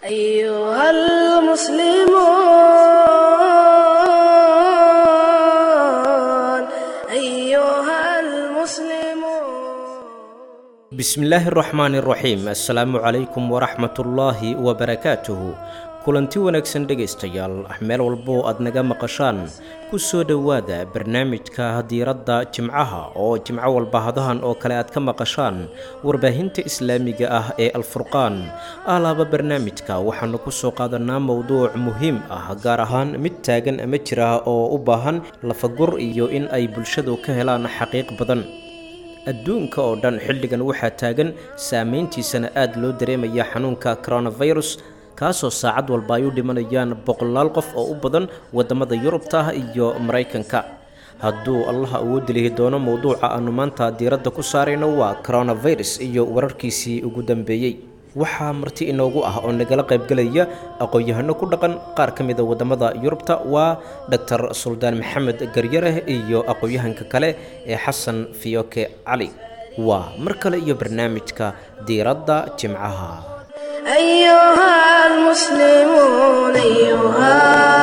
أيها المسلمون bismillaahi araxmaani araxiim assalaamu calaykum waraxmatullaahi wabarakaatuhu kulanti wanaagsan dhegaystayaal meel walbo aad naga maqashaan ku soo dhowaada barnaamijka diiradda jimcaha oo jimco walba hadahan oo kale aad ka maqashaan warbaahinta islaamiga ah ee alfurqaan alaaba barnaamijka waxaanu ku soo qaadanaa mowduuc muhiim ah gaar ahaan mid taagan ama jira oo u baahan lafagur iyo in ay bulshadu ka helaan xaqiiq badan adduunka oo dhan xilligan waxaa taagan saameyntiisana aad loo dareemaya xanuunka coronavirus kaasoo saacad walba ay u dhimanayaan boqolaal qof oo u badan waddamada yurubta ah iyo maraykanka hadduu allaha awoodi lihi doono mowduuca aanu maanta diiradda ku saarayno waa coronavirus iyo wararkiisii ugu dambeeyey waxaa marti inoogu ah oo nagala qaybgelaya aqoon-yahano ku dhaqan qaar ka mida waddamada yurubta waa doctor suldaan maxamed garyareh iyo aqoon-yahanka kale ee xasan fiyoke cali waa mar kale iyo barnaamijka diiradda jimcaha أيها المسلمون أيها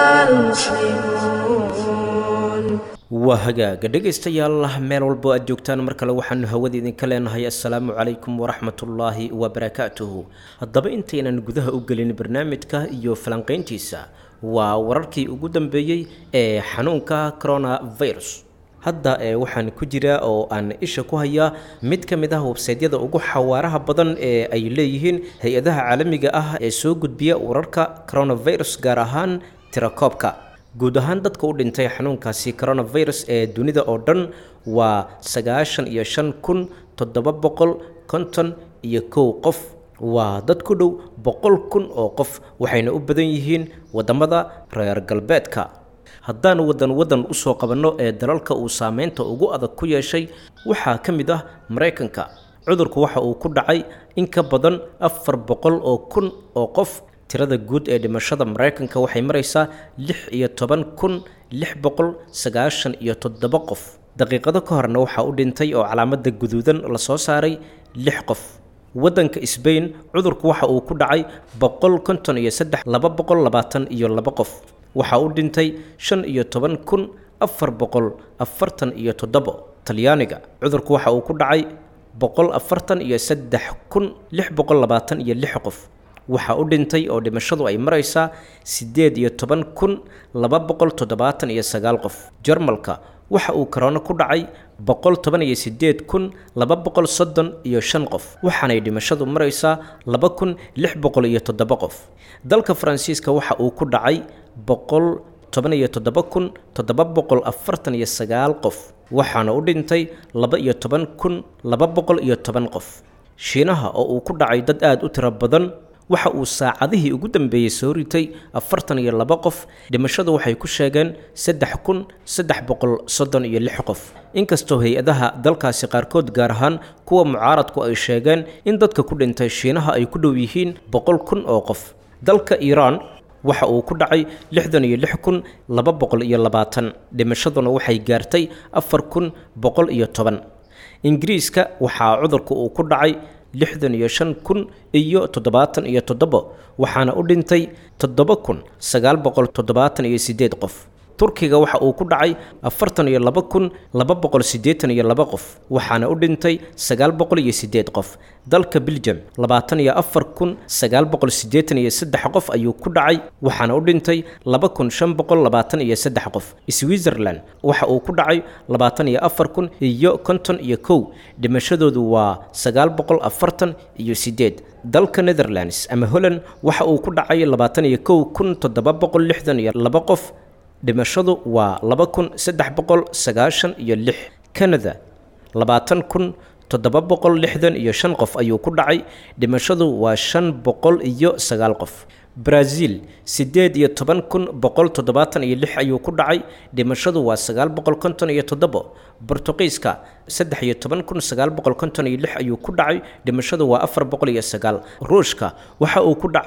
المسلمون waa hagaaga dhegaystayaal meel walbo aad joogtaan mar kale waxaanu hawada idinka leenahay assalaamu calaykum waraxmatullaahi wabarakaatuhu haddaba intaynan gudaha u gelin barnaamijka iyo falanqayntiisa waa wararkii ugu dambeeyey ee xanuunka coronavirus hadda ee waxaan ku jiraa oo aan isha ku hayaa mid ka mid ah websaydyada ugu xawaaraha badan ee ay leeyihiin hay-adaha caalamiga ah ee soo gudbiya wararka coronavirus gaar ahaan tirakoobka guud ahaan dadka u dhintay xanuunkaasi coronavirus ee dunida oo dhan waa sagaashan iyo shan kun toddoba boqol konton iyo kow qof waa dad ku dhow boqol kun oo qof waxayna u badan yihiin waddamada reer galbeedka haddaan waddan waddan usoo qabanno ee dalalka uu saameynta ugu adag ku yeeshay waxaa ka mid ah maraykanka cudurku waxa uu ku dhacay in ka badan afar boqol oo kun oo qof tirada guud ee dhimashada maraykanka waxay maraysaa lix iyo toban kun lix boqol sagaashan iyo toddoba qof daqiiqado ka horna waxaa u dhintay oo calaamada guduudan lasoo saaray lix qof waddanka sbain cudurku waxa uu ku dhacay boqol konton iyo saddex laba boqol labaatan iyo laba qof waxaa u dhintay shan iyo toban kun afar boqol afartan iyo toddobo talyaaniga cudurku waxa uu ku dhacay boqol afartan iyo saddex kun lix boqol labaatan iyo lix qof waxaa u dhintay oo dhimashadu ay maraysaa siddeed iyo toban kun laba boqol toddobaatan iyo sagaal qof jarmalka waxa uu korona ku dhacay boqol toban iyo siddeed kun laba boqol soddon iyo shan qof waxaanay dhimashadu maraysaa laba kun lix boqol iyo toddoba qof dalka faransiiska waxa uu ku dhacay boqol toban iyo toddoba kun toddoba boqol afartan iyo sagaal qof waxaana u dhintay laba iyo toban kun laba boqol iyo toban qof shiinaha oo uu ku dhacay dad aada u tiro badan waxa uu saacadihii ugu dambeeyey soo ritay afartan iyo laba qof dhimashadu waxay ku sheegeen saddex kun saddex boqol soddon iyo lix qof inkastoo hay-adaha dalkaasi qaarkood gaar ahaan kuwa mucaaradku ay sheegeen in dadka ku dhintay shiinaha ay ku dhow yihiin boqol kun oo qof dalka iiraan waxa uu ku dhacay lixdan iyo lix kun laba boqol iyo labaatan dhimashaduna waxay gaartay afar kun boqol iyo toban ingiriiska waxaa cudurka uu ku dhacay lixdan iyo shan kun iyo toddobaatan iyo toddobo waxaana u dhintay toddoba kun sagaal boqol toddobaatan iyo siddeed qof turkiga waxa uu ku dhacay afartan iyo laba kun laba boqol siddeetan iyo laba qof waxaana u dhintay sagaal boqol iyo siddeed qof dalka belgium labaatan iyo afar kun sagaal boqol siddeetan iyo saddex qof ayuu ku dhacay waxaana u dhintay laba kun shan boqol labaatan iyo saddex qof switzerland waxa uu ku dhacay labaatan iyo afar kun iyo konton iyo kow dhimashadoodu waa sagaal boqol afartan iyo siddeed dalka netherlands ama holland waxa uu ku dhacay labaatan iyo kow kun toddoba boqol lixdan iyo laba qof dhimashadu waa laba kun saddex boqol sagaashan iyo lix canada labaatan kun toddoba boqol lixdan iyo shan qof ayuu ku dhacay dhimashadu waa shan boqol iyo sagaal qof brazil siddeed iyo toban kun boqol toddobaatan iyo lix ayuu ku dhacay dhimashadu waa sagaal boqol konton iyo toddobo bortuqiiska saddex iyo toban kun sagaal boqol konton iyo lix ayuu ku dhacay dhimashadu waa afar boqol iyo sagaal ruushka waxa uu ku dhacay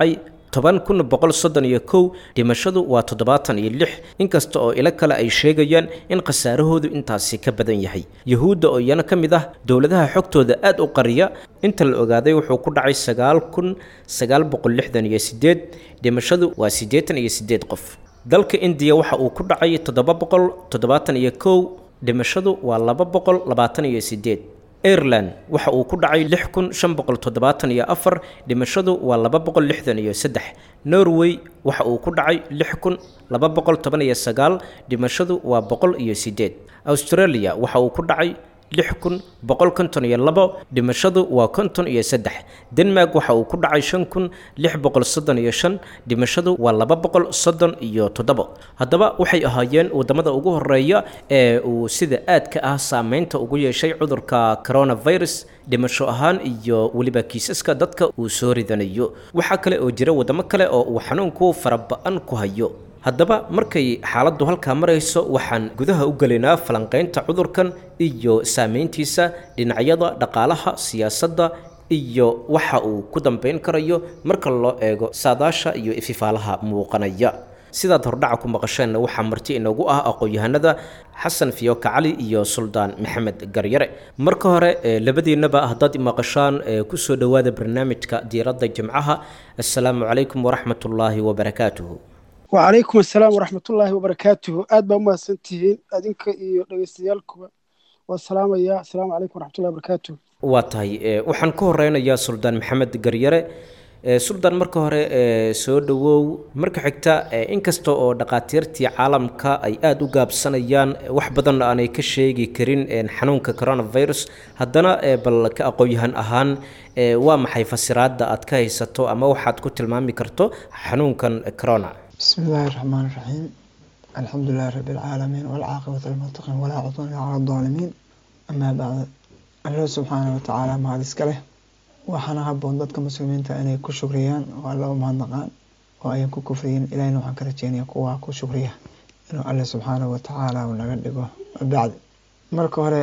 toban kun boqol soddon iyo kow dhimashadu waa toddobaatan iyo lix inkasta oo ilo kale ay sheegayaan in khasaarahoodu intaasi ka badan yahay yuhuudda oo iyana ka mid ah dowladaha xogtooda aada u qariya inta la ogaaday wuxuu ku dhacay sagaal kun sagaal boqol lixdan iyo sideed dhimashadu waa siddeetan iyo siddeed qof dalka indiya waxa uu ku dhacay toddoba boqol toddobaatan iyo kow dhimashadu waa laba boqol labaatan iyo sideed ireland waxa uu ku dhacay lix kun shan boqol toddobaatan iyo afar dhimashadu waa laba boqol lixdan iyo saddex norway waxa uu ku dhacay lix kun laba boqol toban iyo sagaal dhimashadu waa boqol iyo sideed australia waxa uu ku dhacay lix kun boqol konton iyo labo dhimashadu waa konton iyo saddex denmark waxa uu ku dhacay shan kun lix boqol soddon iyo shan dhimashadu waa laba boqol soddon iyo toddobo haddaba waxay ahaayeen waddamada ugu horeeya ee uu sida aadka ah saameynta ugu yeeshay cudurka coronavirus dhimasho ahaan iyo weliba kiisaska dadka uu soo ridanayo waxaa kale oo jira waddamo kale oo uu xanuunku faraba-an ku hayo haddaba markay xaaladdu halkaa marayso waxaan gudaha u gelaynaa falanqaynta cudurkan iyo saameyntiisa dhinacyada dhaqaalaha siyaasadda iyo waxa uu ku dambeyn karayo marka loo eego saadaasha iyo ififaalaha muuqanaya sidaad hordhaca ku maqasheenna waxaa marti inoogu ah aqoon-yahanada xasan fiyoka cali iyo suldaan maxamed garyare marka hore labadiinaba haddaad maqashaan kusoo dhowaada barnaamijka diiradda jimcaha assalaamu calaykum waraxmat ullaahi wabarakaatuhu wacalaykum assalaam waraxmatullaahi wabarakaatuhu aad baa umahadsan tihiin adinka iyo dhegeystayaalkuba waa salaamaya assalaamu calaykum waraxmatullahi wabarakaatuhu waa tahay waxaan ku horeynayaa suldaan maxamed garyare suldaan marka hore soo dhowow marka xigta inkasta oo dhaqaatiirtii caalamka ay aada u gaabsanayaan wax badanna aanay ka sheegi karin xanuunka coronavirus haddana bal ka aqoon-yahan ahaan waa maxay fasiraadda aad ka haysato ama waxaad ku tilmaami karto xanuunkan corona بسم الله الرحمن الرحيم الحمد لله رب العالمين والعاقبة للمتقين ولا عدوان على الظالمين أما بعد الله سبحانه وتعالى ما هذا إسكاله waxaana haboon dadka muslimiinta inay ku shukriyaan oo alla u mahadnaqaan oo ayan ku kufriyin ilahina waxaan ka rajeynaya kuwa ku shukriya inuu alle subxaanahu watacaala uu naga dhigo bacdi marka hore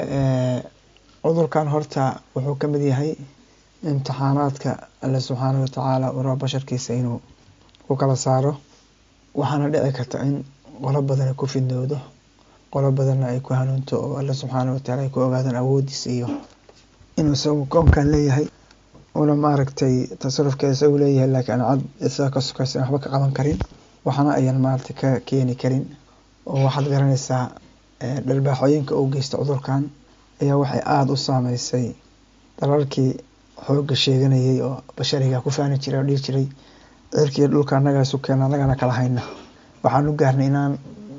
cudurkan horta wuxuu ka mid yahay imtixaanaadka alle subxaanahu watacaala uu rabo basharkiisa inuu ku kala saaro waxaana dhici karta in qolo badan ay ku fidnowdo qolo badanna ay ku hanuunto oo alle subxaanahu watacaala ay ku ogaadaan awoodiisa iyo inuu isagu koonkan leeyahay una maaragtay tasarufkeeda isagu leeyahay laakiin aan cad isaga ka sokaysan waxba ka qaban karin waxna ayan maaragtay ka keeni karin oo waxaad garanaysaa dhalbaaxooyinka uu geysta cudurkan ayaa waxay aada u saameysay dalalkii xoogga sheeganayay oo bashariga ku faani jiray oo dhihi jiray cirkiiyo dhulka annagaa isu keena annagana kala hayna waxaan u gaarnay inaan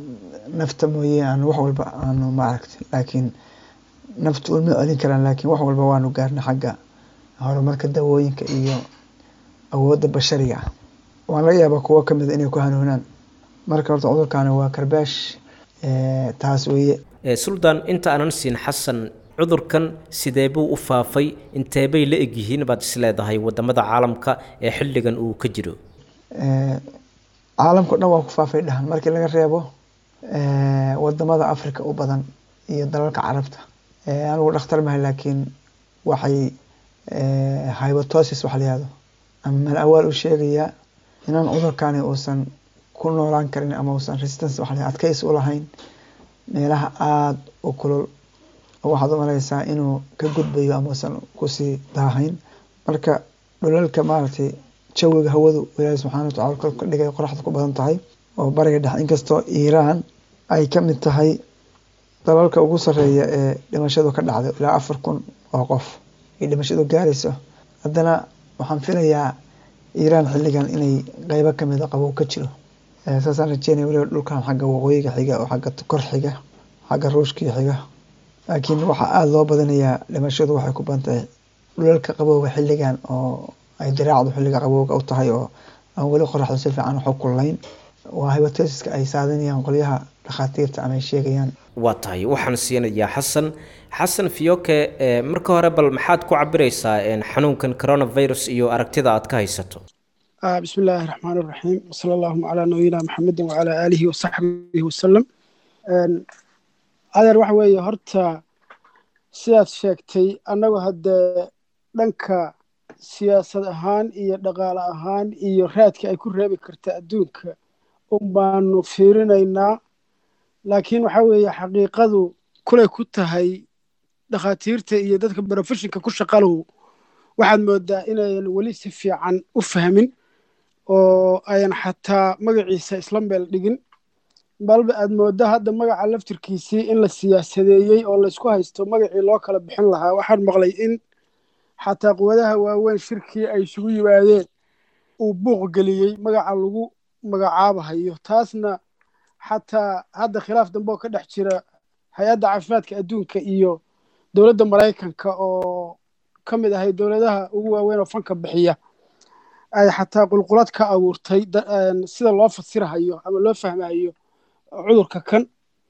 nafta mooye aan wax walba aanu maaragtay laakiin naftu ulma celin karaan laakiin wax walba waanu gaarnay xagga horumarka dawooyinka iyo awoodda bashariga ah waan laga yaabaa kuwo kamid inay ku hanuunaan marka horta cudurkaani waa karbaash taas weeye suldaan inta aanan siin xasan cudurkan sidee buu u faafay inteebay la egyihiin baad is leedahay wadamada caalamka ee xilligan uu ka jiro caalamka o dhan waa ku faafay dhahan markii laga reebo wadamada africa u badan iyo dalalka carabta anigu dhakhtar mahay laakiin waxay hybotosis waxa layihahdo ama mal awaal u sheegayaa inaan cudurkani uusan ku noolaan karin ama uusan resistance waxa adkays u lahayn meelaha aada u kulul oo waxaad u malaysaa inuu ka gudbayo ama uusan kusii daahayn marka dhulalka maaragtay jawiga hawadu ilaahi subxana watacala kor ka dhigay qoraxda ku badan tahay oo bariga dhex inkastoo iiraan ay ka mid tahay dalalka ugu sareeya ee dhimashadu ka dhacday ilaa afar kun oo qof ay dhimashadu gaarayso haddana waxaan filayaa iiraan xilligan inay qeybo kamida qabow ka jiro saasaan rajeynaya weliba dhulkan xagga waqooyiga xiga oo xagga kor xiga xagga ruushkii xiga laakiin waxaa aada loo badanayaa dhimashadu waxay ku badan tahay dhulalka qabowga xilligan oo ay diraacdu xilliga qabowga u tahay oo aan weli qoraxdu si fiican waxu kullayn waa hybatesiska ay saadinayaan qolyaha dhakhaatiirta ama ay sheegayaan waa tahay waxaan siinayaa xasan xasan fiyoke marka hore bal maxaad ku cabiraysaa xanuunkan coronavirus iyo aragtida aad ka haysato bismi illaahi raxmaan iraxiim wasala allahuma calaa nabiyina maxamedin wacalaa aalihi wasaxbihi wasalam adeer waxa weeye horta sidaad sheegtay annagu haddee dhanka siyaasad ahaan iyo dhaqaale ahaan iyo raadka ay ku reebi karta adduunka un baanu fiirinaynaa laakiin waxa weeye xaqiiqadu kulay ku tahay dhakhaatiirta iyo dadka brofeshinka ku shaqalow waxaad moodaa inayan weli si fiican u fahmin oo ayan xataa magaciisa isla meel dhigin balba aad mooddo hadda magaca laftirkiisii in la siyaasadeeyey oo laysku haysto magacii loo kala bixin lahaa waxaan maqlay in xataa quwadaha waaweyn shirkii ay isugu yimaadeen uu buuq geliyey magaca lagu magacaabahayo taasna xataa hadda khilaaf dambe oo ka dhex jira hay-adda caafimaadka adduunka iyo dowladda maraykanka oo ka mid ahay dowladaha ugu waaweyn oo fanka bixiya ay xataa qulqulad ka abuurtay sida loo fasirahayo ama loo fahmahayo cudurka kan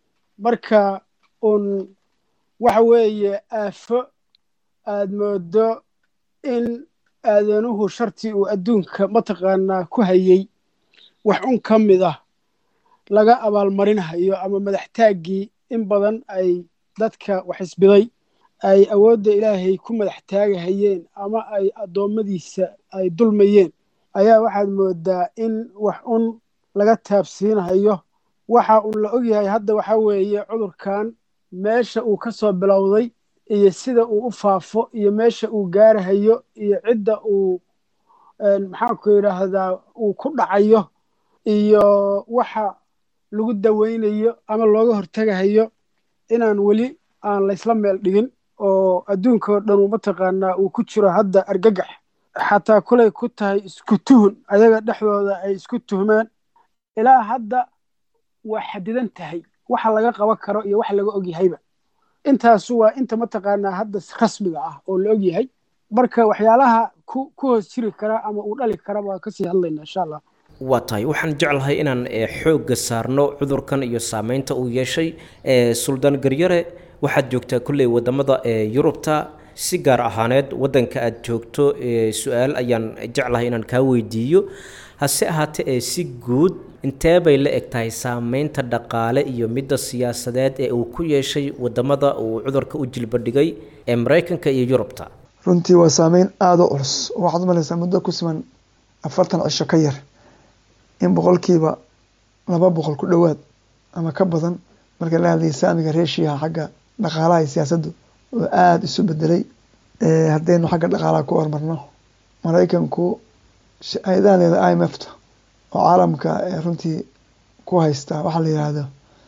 marka un waxa weeye aafo aad moodo in aadanuhu shartii uu adduunka mataqaanaa ku hayey wax un ka mid ah laga abaalmarinahayo ama madaxtaaggii in badan ay dadka wax isbiday ay awoodda ilaahay ku madax taagahayeen ama ay addoommadiisa ay dulmayeen ayaa waxaad moodaa in wax un laga taabsiinahayo waxa uu la ogyahay hadda waxa weeye cudurkan meesha uu ka soo bilowday iyo sida uu u faafo iyo meesha uu gaarahayo iyo cidda uu maxaanku yidhaahdaa uu ku dhacayo iyo waxa lagu daweynayo ama looga hortegahayo inaan weli aan laysla meel dhigin oo adduunka oo dhan uu mataqaanaa uu ku jiro hadda argagax xataa kulay ku tahay isku tuhun ayaga dhexdooda ay isku tuhmaan ilaa hadda waa xadidan tahay waxa laga qaban karo iyo wax laga ogyahayba intaasu waa inta mataqaanaa hadda rasmiga ah oo la ogyahay marka waxyaalaha ku ku hoos jiri kara ama uu dhali kara waa kasii hadlayna insha allah waa tahay waxaan jeclahay inaan xoogga saarno cudurkan iyo saameynta uu yeeshay suldaan garyare waxaad joogtaa kolley wadamada yurubta si gaar ahaaneed wadanka aad joogto su-aal ayaan jeclahay inaan kaa weydiiyo hase ahaatee ee si guud intee bay la eg tahay saameynta dhaqaale iyo midda siyaasadeed ee uu ku yeeshay wadamada uu cudurka u jilbadhigay ee maraykanka iyo yurubta runtii waa saameyn aada u culus waxaad umalaysaa muddo ku siman afartan cisho ka yar in boqolkiiba laba boqol ku dhowaad ama ka badan marka la hadlayay saamiga reeshiyaha xagga dhaqaalaha iyo siyaasaddu oo aada isu bedelay haddaynu xagga dhaqaalaha ku hormarno maraykanku hay-adahan leeda i m f ta oo caalamka runtii ku haysta waxaa la yihahdo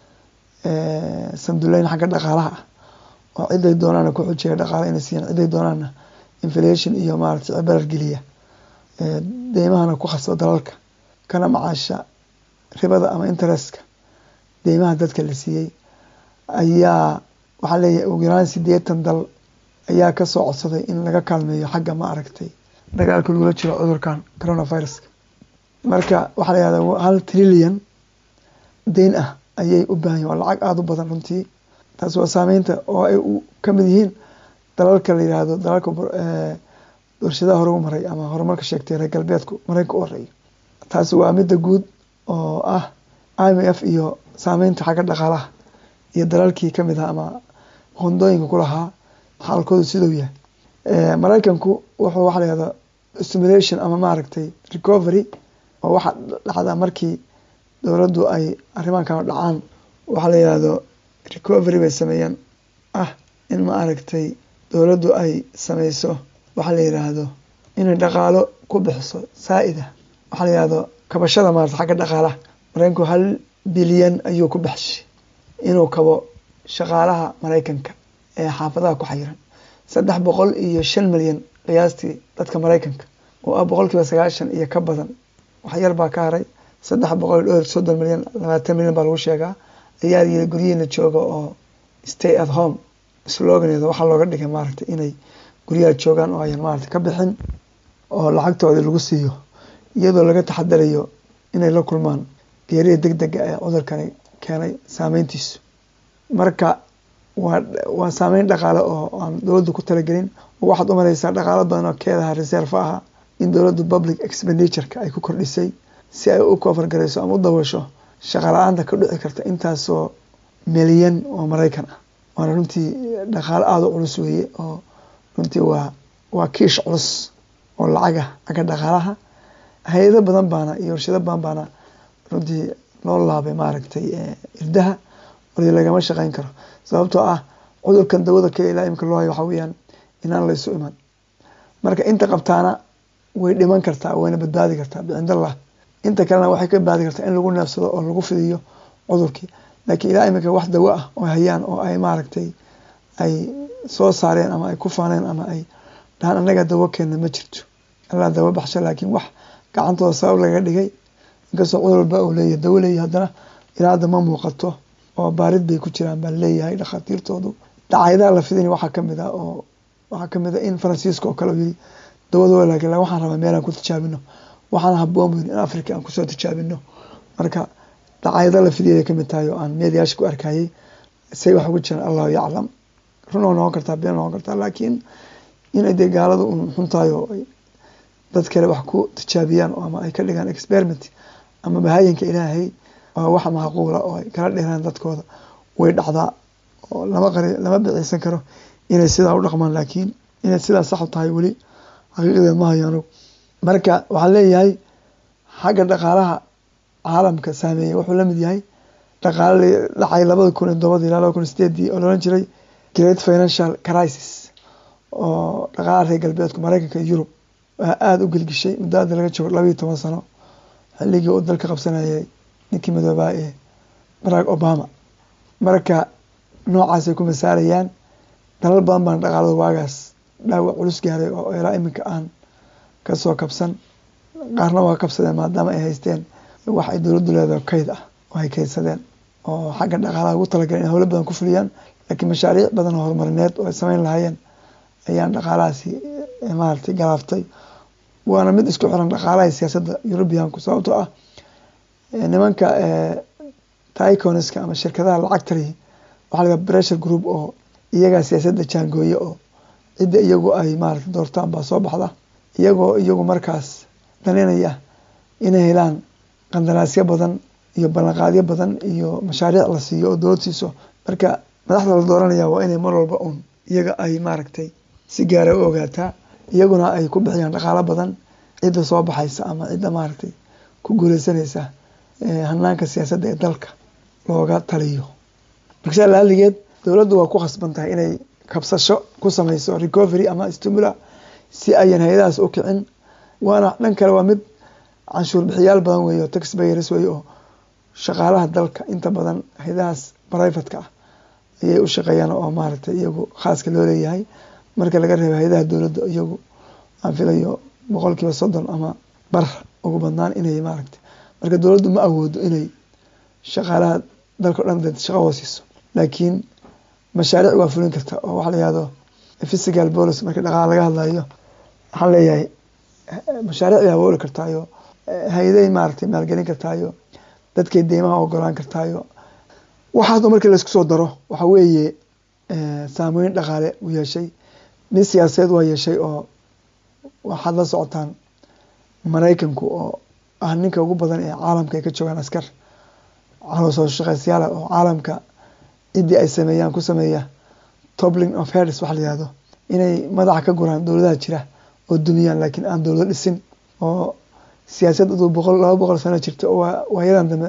sanduleyn xagga dhaqaalaha ah oo ciday doonaana ku xujeeya dhaqaala inay siiyaan ciday doonaana inflation iyo maaragtay cibarar geliya deymahana ku khasba dalalka kana macaasha ribada ama interestka deymaha dadka la siiyey ayaa waxaa leeyahay ugu yaraan sideetan dal ayaa kasoo codsaday in laga kaalmeeyo xagga ma aragtay dagaalka lagula jiro cudurkan coronaviruska marka waxaa la yihahdaa hal trillion deyn ah ayay u baahan yihin waa lacag aada u badan runtii taas waa saameynta oo ay ka mid yihiin dalalka la yihahdo dalalka warshadaha hore u maray ama horumarka sheegtay reer galbeedku maraykanka u horeeya taasi waa midda guud oo ah i m f iyo saameynta xagga dhaqaalaha iyo dalalkii kamid ah ama hondooyinka ku lahaa xaalkoodu siduu yahay maraykanku wuxuu waxa la yihahdaa stimulation ama maaragtay recovery oo waxa dhacdaa markii dowladdu ay arrimahan kala dhacaan waxaa la yihahdo recovery bay sameeyaan ah in ma aragtay dowladdu ay sameyso waxaa la yidhaahdo inay dhaqaalo ku bixiso saa-ida waxaa la yihahdo kabashada maarata xagga dhaqaalaha maraykanku hal bilyan ayuu ku baxshay inuu kabo shaqaalaha maraykanka ee xaafadaha ku xayiran saddex boqol iyo shan milyan qiyaastii dadka maraykanka oo ah boqolkiiba sagaashan iyo ka badan wax yar baa ka haray saddex boqol iyo dhowr soddon milyan labaatan milyan baa lagu sheegaa ayaa yiri guryihiina jooga oo stay at home sloganeeda waxaa looga dhigay maaragtay inay guryaha joogaan oo ayan maaragtay ka bixin oo lacagtooda lagu siiyo iyadoo laga taxadarayo inay la kulmaan geerida deg dega ee cudurkani keenay saameyntiisu marka waa waa saameyn dhaqaale oo aan dowladdu ku talagelin oo waxaad umalaysaa dhaqaalo badan oo keedaha reserve aha in dowladdu public expenditureka ay ku kordhisay si ay u koofargarayso ama u daboosho shaqala-aanta ka dhici karta intaasoo milyan oo maraykan ah waana runtii dhaqaalo aada u culus weeye oo runtii waa waa kiish culus oo lacaga xagga dhaqaalaha hay-ado badan baana iyo warshado badan baana runtii loo laabay maaragtay irdaha wali lagama shaqeyn karo sababtoo ah cudurkan dawada kale ilaa imika loo hayo waxa weeyaan inaan laysu iman marka inta qabtaana way dhiman kartaa wayna badbaadi kartaa bicindallah inta kalena waxay ka badbaadi kartaa in lagu neefsado oo lagu fidiyo cudurkii laakiin ilaa imika wax dawo ah oo hayaan oo ay maaragtay ay soo saareen ama ay ku faaneen ama ay dhahaan anaga dawo keena ma jirto allaa dawo baxsha laakiin wax gacantooda sabab laga dhigay inkastoo cudur walba uu leeyahay dawo leeyahay haddana ilaa hadda ma muuqato oo baarid bay ku jiraan baa leeyahay dhakhaatiirtoodu dhacayadaha la fidin waxaa kamid ah oo waxaa kamid ah in faransiiska oo kale yiri dawada laakiin waxaan rabaa meelaan ku tijaabino waxaan haboon buyin in africa aan kusoo tijaabino marka dhacayada la fidiyay kamid tahay oo aan meediyaasha ku arkayay say wax ugu jiraan allahu yaclam run oo noqon kartaa been noqon kartaa laakiin inay dee gaaladu un xuntahay oo ay dad kale wax ku tijaabiyaan ama ay ka dhigaan experiment ama bahayinka ilaahay waa wax macquula oo ay kala dheeraan dadkooda way dhacdaa oo lama qari lama biciisan karo inay sidaa u dhaqmaan laakiin inay sidaa sax u tahay weli xaqiiqadeed ma hayo anugu marka waxaan leeyahay xagga dhaqaalaha caalamka saameeyay wuxuu lamid yahay dhaqaale dhacay labada kun iyo todobadii ilaa laba kun iyo sideedii oo loolan jiray great financial crisis oo dhaqaalaha reer galbeedku mareykanka iyo yurub waa aada u gelgishay muddo hadda laga joogo labaiyo toban sano xilligii uu dalka qabsanayay ninkii madoobaa ee barack obama marka noocaasay ku masaarayaan dalal badan baan dhaqaalada waagaas dhaawac culus gaaray oo ilaa iminka aan kasoo kabsan qaarna waa kabsadeen maadaama ay haysteen wax ay dowladdu leedahay kayd ah oo ay kaydsadeen oo xagga dhaqaalaha ugu talagaleen in howlo badan ku fuliyaan laakiin mashaariic badan oo horumarineed oo ay sameyn lahaayeen ayaan dhaqaalahaasi maaragtay galaaftay waana mid isku xiran dhaqaalaha siyaasadda eurubianku sababtoo ah nimanka tyconiska ama shirkadaha lacagtari waxaa laga pressure group oo iyagaa siyaasadda jaangooye oo cidda iyagu ay maarata doortaan baa soo baxda iyagoo iyagu markaas daninaya inay helaan qandaraasyo badan iyo ballanqaadyo badan iyo mashaariic la siiyo oo dowlad siiso marka madaxda la dooranaya waa inay mar walba uun iyaga ay maaragtay si gaara u ogaataa iyaguna ay ku bixiyaan dhaqaalo badan cidda soo baxaysa ama cidda maaragtay ku guuleysanaysa hanaanka siyaasadda ee dalka looga taliyo marka laaligeed dowladdu waa ku khasban tahay inay kabsasho ku sameyso recovery ama stimula si ayan hay-adahaas u kicin waana dhan kale waa mid canshuur bixiyaal badan weeye oo tax bayers weeye oo shaqaalaha dalka inta badan hay-adahaas privatka ah ayay u shaqeeyaan oo maaragtay iyagu khaaska loo leeyahay marka laga reebo hay-adaha dowladda iyagu aan filayo boqol kiiba soddon ama bar ugu badnaan inay maaragtay marka dowladdu ma awoodo inay shaqaalaha dalka o dhan de shaqo hoosiiso laakiin mashaariic waa fulin karta oo waxa la yihahdo physical policy marka dhaqaala laga hadlayo waxaan leeyahay mashaariic bay awooli kartaayo hay-aday maaragtay maalgelin kartaayo dadkay deymaha ogolaan kartaayo waxaas oo markii laisku soo daro waxa weeye saameyn dhaqaale u yeeshay mid siyaasadeed waa yeeshay oo waxaad la socotaan maraykanku oo ah ninka ugu badan ee caalamka ay ka joogaan askar caloosoo shaqeysyaala oo caalamka ciddii ay sameeyaan ku sameeya tobling of heads waxa la yihahdo inay madaxa ka guraan dowladaha jira oo dumiyaan laakiin aan dowlado dhisin oo siyaasad aduu boqol laba boqol sano jirta oo waayadan dambe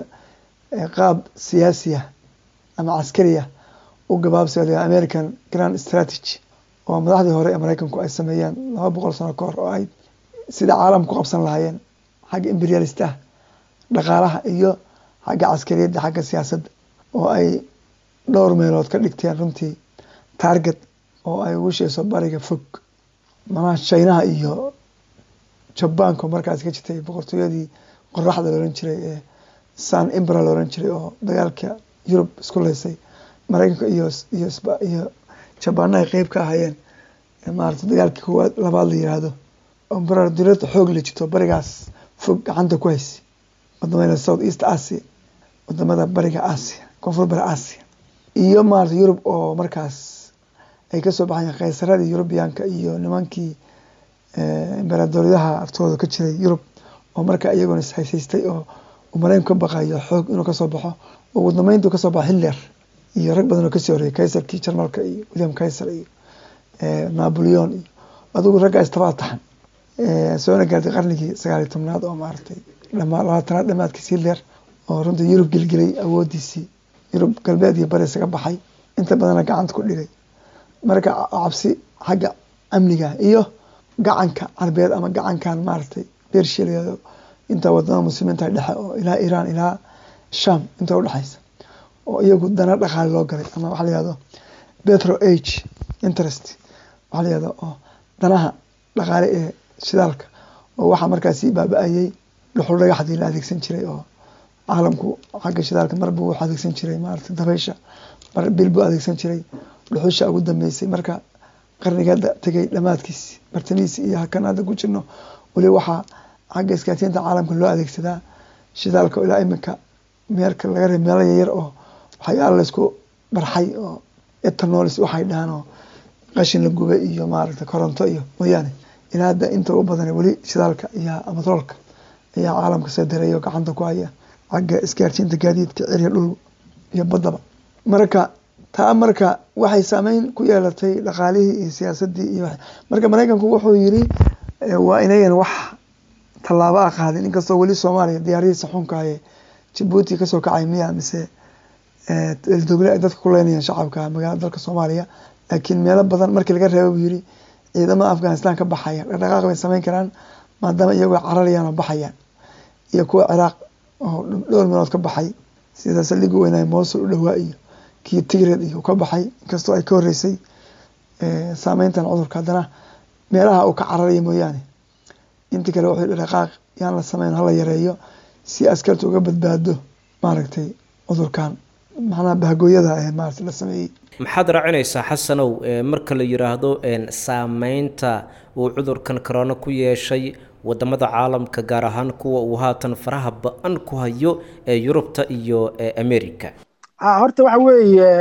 qaab siyaasiya ama caskariya u gabaabsaya american grand strategy oo madaxdii hore ee maraykanku ay sameeyeen laba boqol sano ka hor oo ay sida caalam ku qabsan lahaayeen xagga imperialist ah dhaqaalaha iyo xagga caskariyadda xagga siyaasadda oo ay dhowr meelood ka dhigteen runtii target oo ay ugu sheeso bariga fog manaha chinaha iyo jabanka markaas ka jirtay boqortooyadii qoraxda looran jiray ee san imbra looran jiray oo dagaalka yurub isku leysay maraykanka iyo iyo iyo jabaana ay qeyb ka ahaayeen maarata dagaalkii koowaad labaad la yiraahdo ombrar dirada xoog la jirto barigaas fog gacanta ku haysa wadamada south east asia wadamada bariga asia koonfur bari asia iyo maarata yurub oo markaas ay kasoo baxayeen khaysaradii yurubiyaanka iyo nimankii embaradoryaha aftooda ka jiray yurub oo marka iyaguna ishaysaystay oo maraykanku ka baqayo xoog inuu kasoo baxo ugu dambeyntu kasoo baxo hitler iyo rag badan oo kasii horeeyay kaysarkii jarmalka iyo william kaysar iyo napoleon iyo adigu raggaa istabaa taxan soona gaartay qarnigii sagaaliyo tobnaad oo maaragtay dhama labaatanaad dhamaadkiisii leer oo runtii yurub gelgelay awoodiisii yurub galbeed iyo bari isaga baxay inta badana gacanta ku dhigay marka cabsi xagga amniga iyo gacanka carbeed ama gacankan maaragtay bershiya layado inta wadamada muslimiinta dhexe oo ilaa iran ilaa sham inta udhexaysa oo iyagu dana dhaqaale loo galay ama waxa layihahdo petro age interest waxa layihahdo oo danaha dhaqaale ee shidaalka oo waxaa markaasi baaba-ayay dhuxul dhagaxdii la adeegsan jiray oo caalamku xagga shidaalka marbu wuxuu adeegsan jiray maaragtay dabaysha mar bil buu adeegsan jiray dhuxusha ugu dambeysay marka qarnigeeda tegay dhamaadkiisi bartamihiisi iyo hakan hadda ku jirno weli waxaa xagga iskaasiinta caalamka loo adeegsadaa shidaalka ilaa iminka meelka laga reeb meelo yaryar oo waxyaala laysku barxay oo etanolis waxay dhahaan oo qashin la gubay iyo maaragtay koronto iyo mooyaane ilaa hadda inta u badan weli shidaalka iyo amatroolka ayaa caalamka soo dareeya oo gacanta ku haya xagga isgaarsiinta gaadiidka ciriya dhul iyo baddaba marka taa marka waxay saameyn ku yeelatay dhaqaalihii iyo siyaasadii iyo marka maraykanku wuxuu yiri waa inayan wax tallaabo a qaadin inkastoo weli soomaaliya diyaaradiisa xunkahaye jabuuti kasoo kacay miya mise dogle ay dadka ku leynayaan shacabka magaalada dalka soomaaliya laakiin meelo badan markii laga reeba buu yiri ciidamada afghanistan ka baxaya dhaqdhaqaaq bay sameyn karaan maadaama iyagoo cararayaan oo baxayaan iyo kuwa ciraaq oo dhowr meelood ka baxay sida saldhigi weynaaye moosul u dhowaa iyo kii tigred iyo ka baxay inkastoo ay ka horeysay saameyntan cudurka haddana meelaha uu ka cararaya mooyaane inti kale wuxuu dhaqaaq yaan la sameyn hala yareeyo si askarta uga badbaado maaragtay cudurkan macnaha bahgooyada ee maarata la sameeyey maxaad raacinaysaa xasanow marka la yiraahdo saameynta uu cudurkan corona ku yeeshay wadamada caalamka gaar ahaan kuwa uu haatan faraha ba-an ku hayo ee yurubta iyo america horta waxa weeye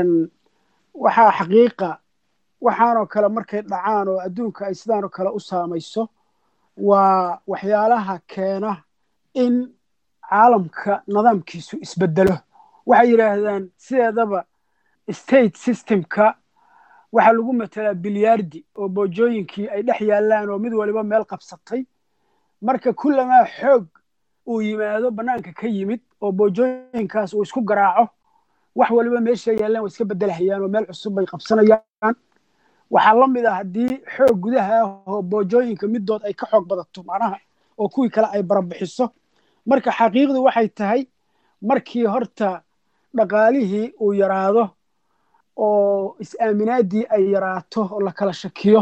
waxaa xaqiiqa waxaanoo kale markay dhacaan oo adduunka ay sidaanoo kale u saamayso waa waxyaalaha keena in caalamka nidaamkiisu isbedelo waxay yidhaahdaan sideedaba state systemka waxaa lagu matelaa bilyaardi oo boojooyinkii ay dhex yaallaan oo mid waliba meel qabsatay marka kullamaa xoog uu yimaado bannaanka ka yimid oo boojooyinkaas uu isku garaaco wax waliba meesha yaallaan way iska bedelahayaan oo meel cusub bay qabsanayaan waxaa la mid ah haddii xoog gudaha ah oo boojooyinka middood ay ka xoog badato macnaha oo kuwii kale ay barabixiso marka xaqiiqdu waxay tahay markii horta dhaqaalihii uu yaraado oo is-aaminaadii ay yaraato oo la kala shakiyo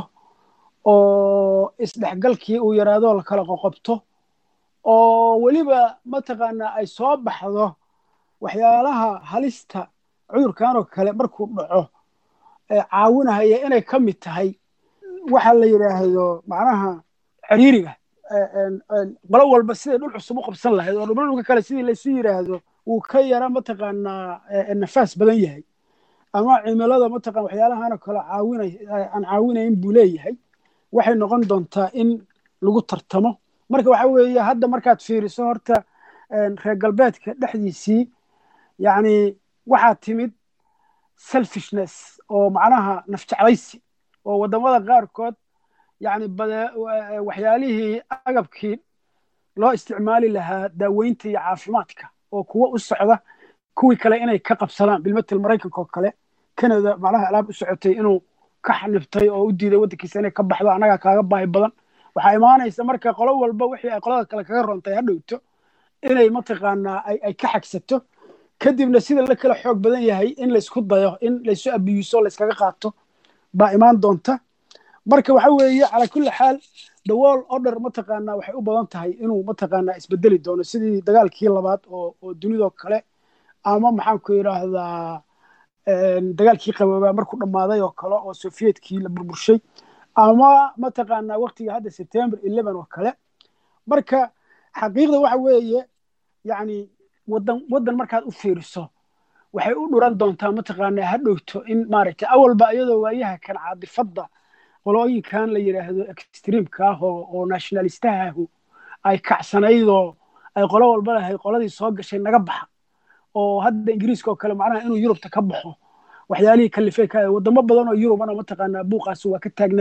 oo isdhexgalkii uu yaraado oo la kala qoqobto oo weliba mataqaanaa ay soo baxdo waxyaalaha halista cudurkan oo kale markuu dhaco caawinahaya inay ka mid tahay waxa la yidhaahdo macnaha ciriiriga qolo walba siday dhul cusub u qabsan lahayd oo dhulba dhulka kale sidii laysu yidhaahdo wuu ka yara mataqaanaa nafaas badan yahay ama cimilada mataqana waxyaalahan oo kale caawinay aan caawinayn buu leeyahay waxay noqon doontaa in lagu tartamo marka waxa weeye hadda markaad fiiriso horta reer galbeedka dhexdiisii yacni waxaa timid selfishness oo macnaha nafjeclaysi oo waddamada qaarkood yacni bade waxyaalihii agabkii loo isticmaali lahaa daaweynta iyo caafimaadka oo kuwo u socda kuwii kale inay ka qabsadaan bilmatel maraykanka oo kale canada macnaha alaab u socotay inuu ka xanibtay oo u diiday waddankiisa inay ka baxdo annagaa kaaga baahi badan waxaa imaanaysa marka qolo walba wixii ay qolada kale kaga rontay ha dhowto inay mataqaanaa ay ka xagsato kadibna sida la kala xoog badan yahay in laysku dayo in laysu abiyuso layskaga qaato baa imaan doonta marka waxa weeye calaa kulli xaal the world order mataqaanaa waxay u badan tahay inuu mataqaanaa isbedeli doono sidii dagaalkii labaad oo oo dunidoo kale ama maxaan ku yidhaahdaa dagaalkii qaboobaa markuu dhammaaday oo kale oo soviyedkii la burburshay ama mataqaanaa waqtiga hadda september eleven oo kale marka xaqiiqda waxa weeye yacni waddan waddan markaad u fiiriso waxay u dhuran doontaa mataqaanaa ha dhowto in maaragtay awalba iyadoo waayaha kan caadifadda qolooyinkan la yidhaahdo extreamka ah oo oo nationalistahahu ay kacsanaydoo ay qolo walba lahay qoladii soo gashay naga baxa oo hadda ingiriiska oo kale macnaha inuu yurubta ka baxo waxyaalihii kalifey ka wadamo badan oo yurubana mataqaanaa buuqaasi waa ka taagnaa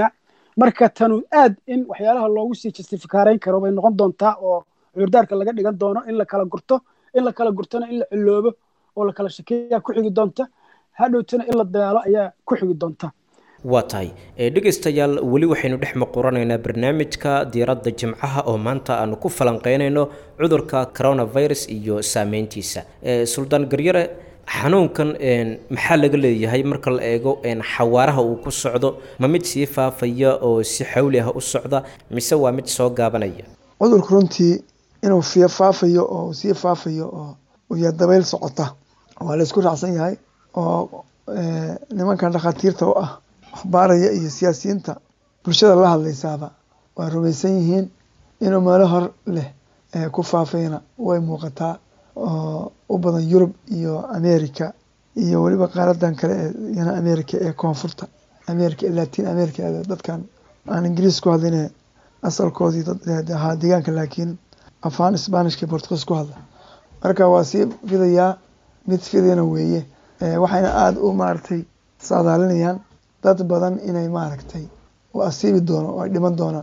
marka tanu aad in waxyaalaha loogu sii justifikaarayn karo bay noqon doontaa oo cudurdaarka laga dhigan doono in la kala gurto in la kala gurtona in la ciloobo oo la kala shakeeyaa ku xigi doonta hadhowtana in la dagaalo ayaa ku xigi doonta waa tahay dhegaystayaal weli waxaynu dhex maquranaynaa barnaamijka diiradda jimcaha oo maanta aanu ku falanqeynayno cudurka coronavirus iyo saameyntiisa suldaan garyare xanuunkan maxaa laga leeyahay marka la eego xawaaraha uu ku socdo ma mid sii faafaya oo si xawli ah u socda mise waa mid soo gaabanaya cudurku runtii inuu fiya faafayo oo sii faafayo oo uya dabayl socota waa la isku raacsan yahay oo nimankan dhakhaatiirta u ah waxbaaraya iyo siyaasiyiinta bulshada la hadlaysaaba waa rumaysan yihiin inuu meelo hor leh ku faafayna way muuqataa oo u badan yurub iyo america iyo weliba qaaradan kale ee yana america ee koonfurta america ee latin america dadkan aan ingiriis ku hadline asalkoodii dad ahaa deegaanka laakiin afaan sbanishka portugiis ku hadla marka waa sii fidayaa mid fidayna weeye waxayna aada u maaragtay saadaalinayaan dad badan inay maaragtay u asiibi doono oo ay dhiman doonaan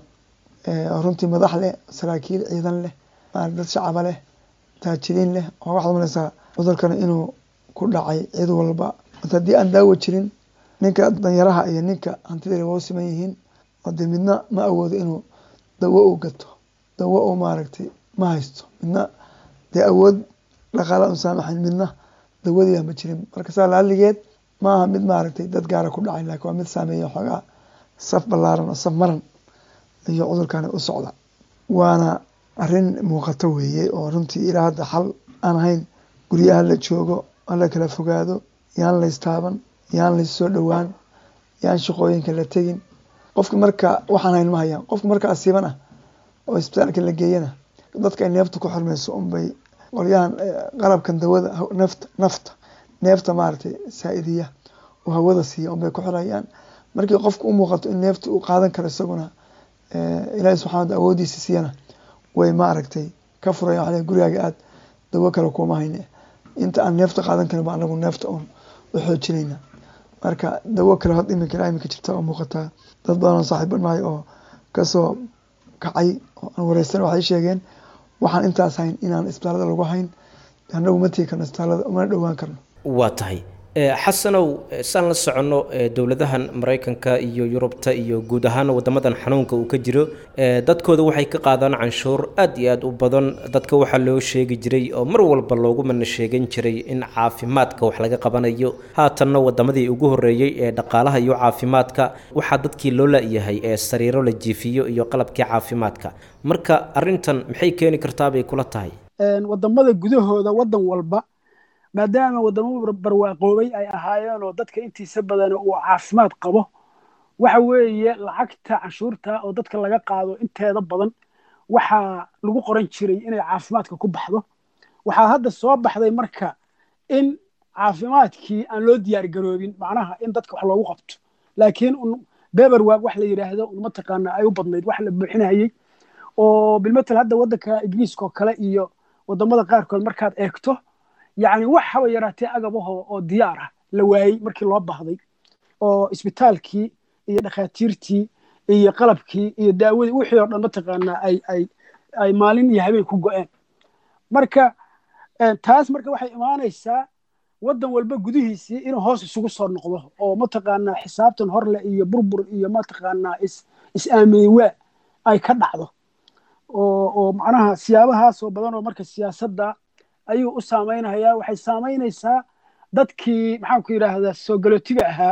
runtii madax leh saraakiil ciidan leh dad shacaba leh taajiriin leh oo waxaad malaysaa cudurkan inuu ku dhacay cid walba haddii aan daawo jirin ninka danyaraha iyo ninka hantida waa u siman yihiin oo dee midna ma awoodo inuu dawo u gato dawo u maaragtay ma haysto midna dee awood dhaqaala un saamaxayn midna dawadiiba ma jirin marka saa laaligeed ma aha mid maaragtay dad gaara ku dhacay laakiin waa mid saameeya xoogaa saf ballaaran oo saf maran iyo cudurkani u socda waana arrin muuqato weeye oo runtii ilaa hadda xal aan ahayn guryaha la joogo hala kala fogaado yaan laystaaban yaan laysoo dhowaan yaan shaqooyinka la tegin qofki marka waxaan hayn ma hayaan qofki marka asiiban ah oo isbitaalka la geeyana dadka ay neefta ku xirmayso unbay qolyahan qalabkan dawada nafta nafta neefta maaragtay saa-idiya oo hawada siiya unbay ku xirayaan markii qofka u muuqato in neefta uu qaadan karo isaguna ilaahi subxana awoodiisa siiyana way maaragtay ka furayan waa gurigaaga aad dawo kale kuma hayne inta aan neefta qaadan karin ba anagu neefta un u xoojinayna marka dawo kale hod iminka ilaa iminka jirta oo muuqataa dad badan oo saaxiibo nahay oo kasoo kacay oo aan wareysan waxay sheegeen waxaan intaas hayn inaan isbitaalada lagu hayn anagu ma tegi karno isbitaalada umana dhowaan karno waa tahay xasanow saan la soconno dowladahan maraykanka iyo yurubta iyo guud ahaan wadamadan xanuunka uu ka jiro dadkooda waxay ka qaadaan canshuur aad iyo aad u badan dadka waxaa loo sheegi jiray oo mar walba loogu mana sheegan jiray in caafimaadka wax laga qabanayo haatanna wadamadii ugu horeeyey ee dhaqaalaha iyo caafimaadka waxaa dadkii loo la-yahay ee sariiro la jiifiyo iyo qalabkii caafimaadka marka arintan maxay keeni kartaa bay kula tahay wadamada gudahooda wadan walba maadaama wadamo barwaaqoobay ay ahaayeen oo dadka intiisa badan uu caafimaad qabo waxa weeye lacagta canshuurta oo dadka laga qaado inteeda badan waxaa lagu qoran jiray inay caafimaadka ku baxdo waxaa hadda soo baxday marka in caafimaadkii aan loo diyaar garoobin macnaha in dadka wax loogu qabto laakiin un beberwag wax la yidhaahdo un mataqaana ay u badnayd wax la buuxinayay oo bilmatel hadda waddanka ingiriiska oo kale iyo wadamada qaarkood markaad eegto yacni wax haba yaraatee agabaho oo diyaar ah la waayey markii loo baahday oo isbitaalkii iyo dhakhaatiirtii iyo qalabkii iyo daawadii wixii oo dhan mataqaanaa ay ay ay maalin iyo habeen ku go-een marka taas marka waxay imaanaysaa waddan walba gudihiisii inuu hoos isugu soo noqdo oo mataqaanaa xisaabtan horleh iyo burbur iyo mataqaanaa is is-aamin waa ay ka dhacdo oo oo macnaha siyaabahaas oo badan oo marka siyaasadda ayuu u saamaynayaa waxay saamaynaysaa dadkii maxaan ku yidhaahdaa soo galootiga ahaa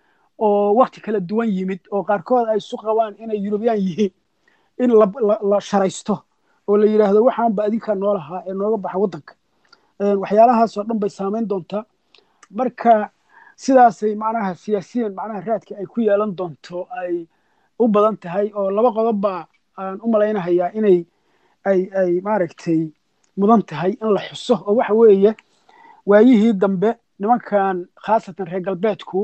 oo wakti kala duwan yimid oo qaarkood ay isu qabaan inay yurubiyaan yihiin in la sharaysto oo la yidhaahdo waxaanba adinkaa noolahaa ee nooga baxa waddanka waxyaalahaasoo dhan bay saamayn doontaa marka sidaasay macnaha siyaasiyan macnaha raadka ay ku yeelan doonto ay u badan tahay oo laba qodob baa aan u malaynahayaa inay ay ay maaragtay mudan tahay in la xuso oo waxa weeye waayihii dambe nimankan khaasatan reer galbeedku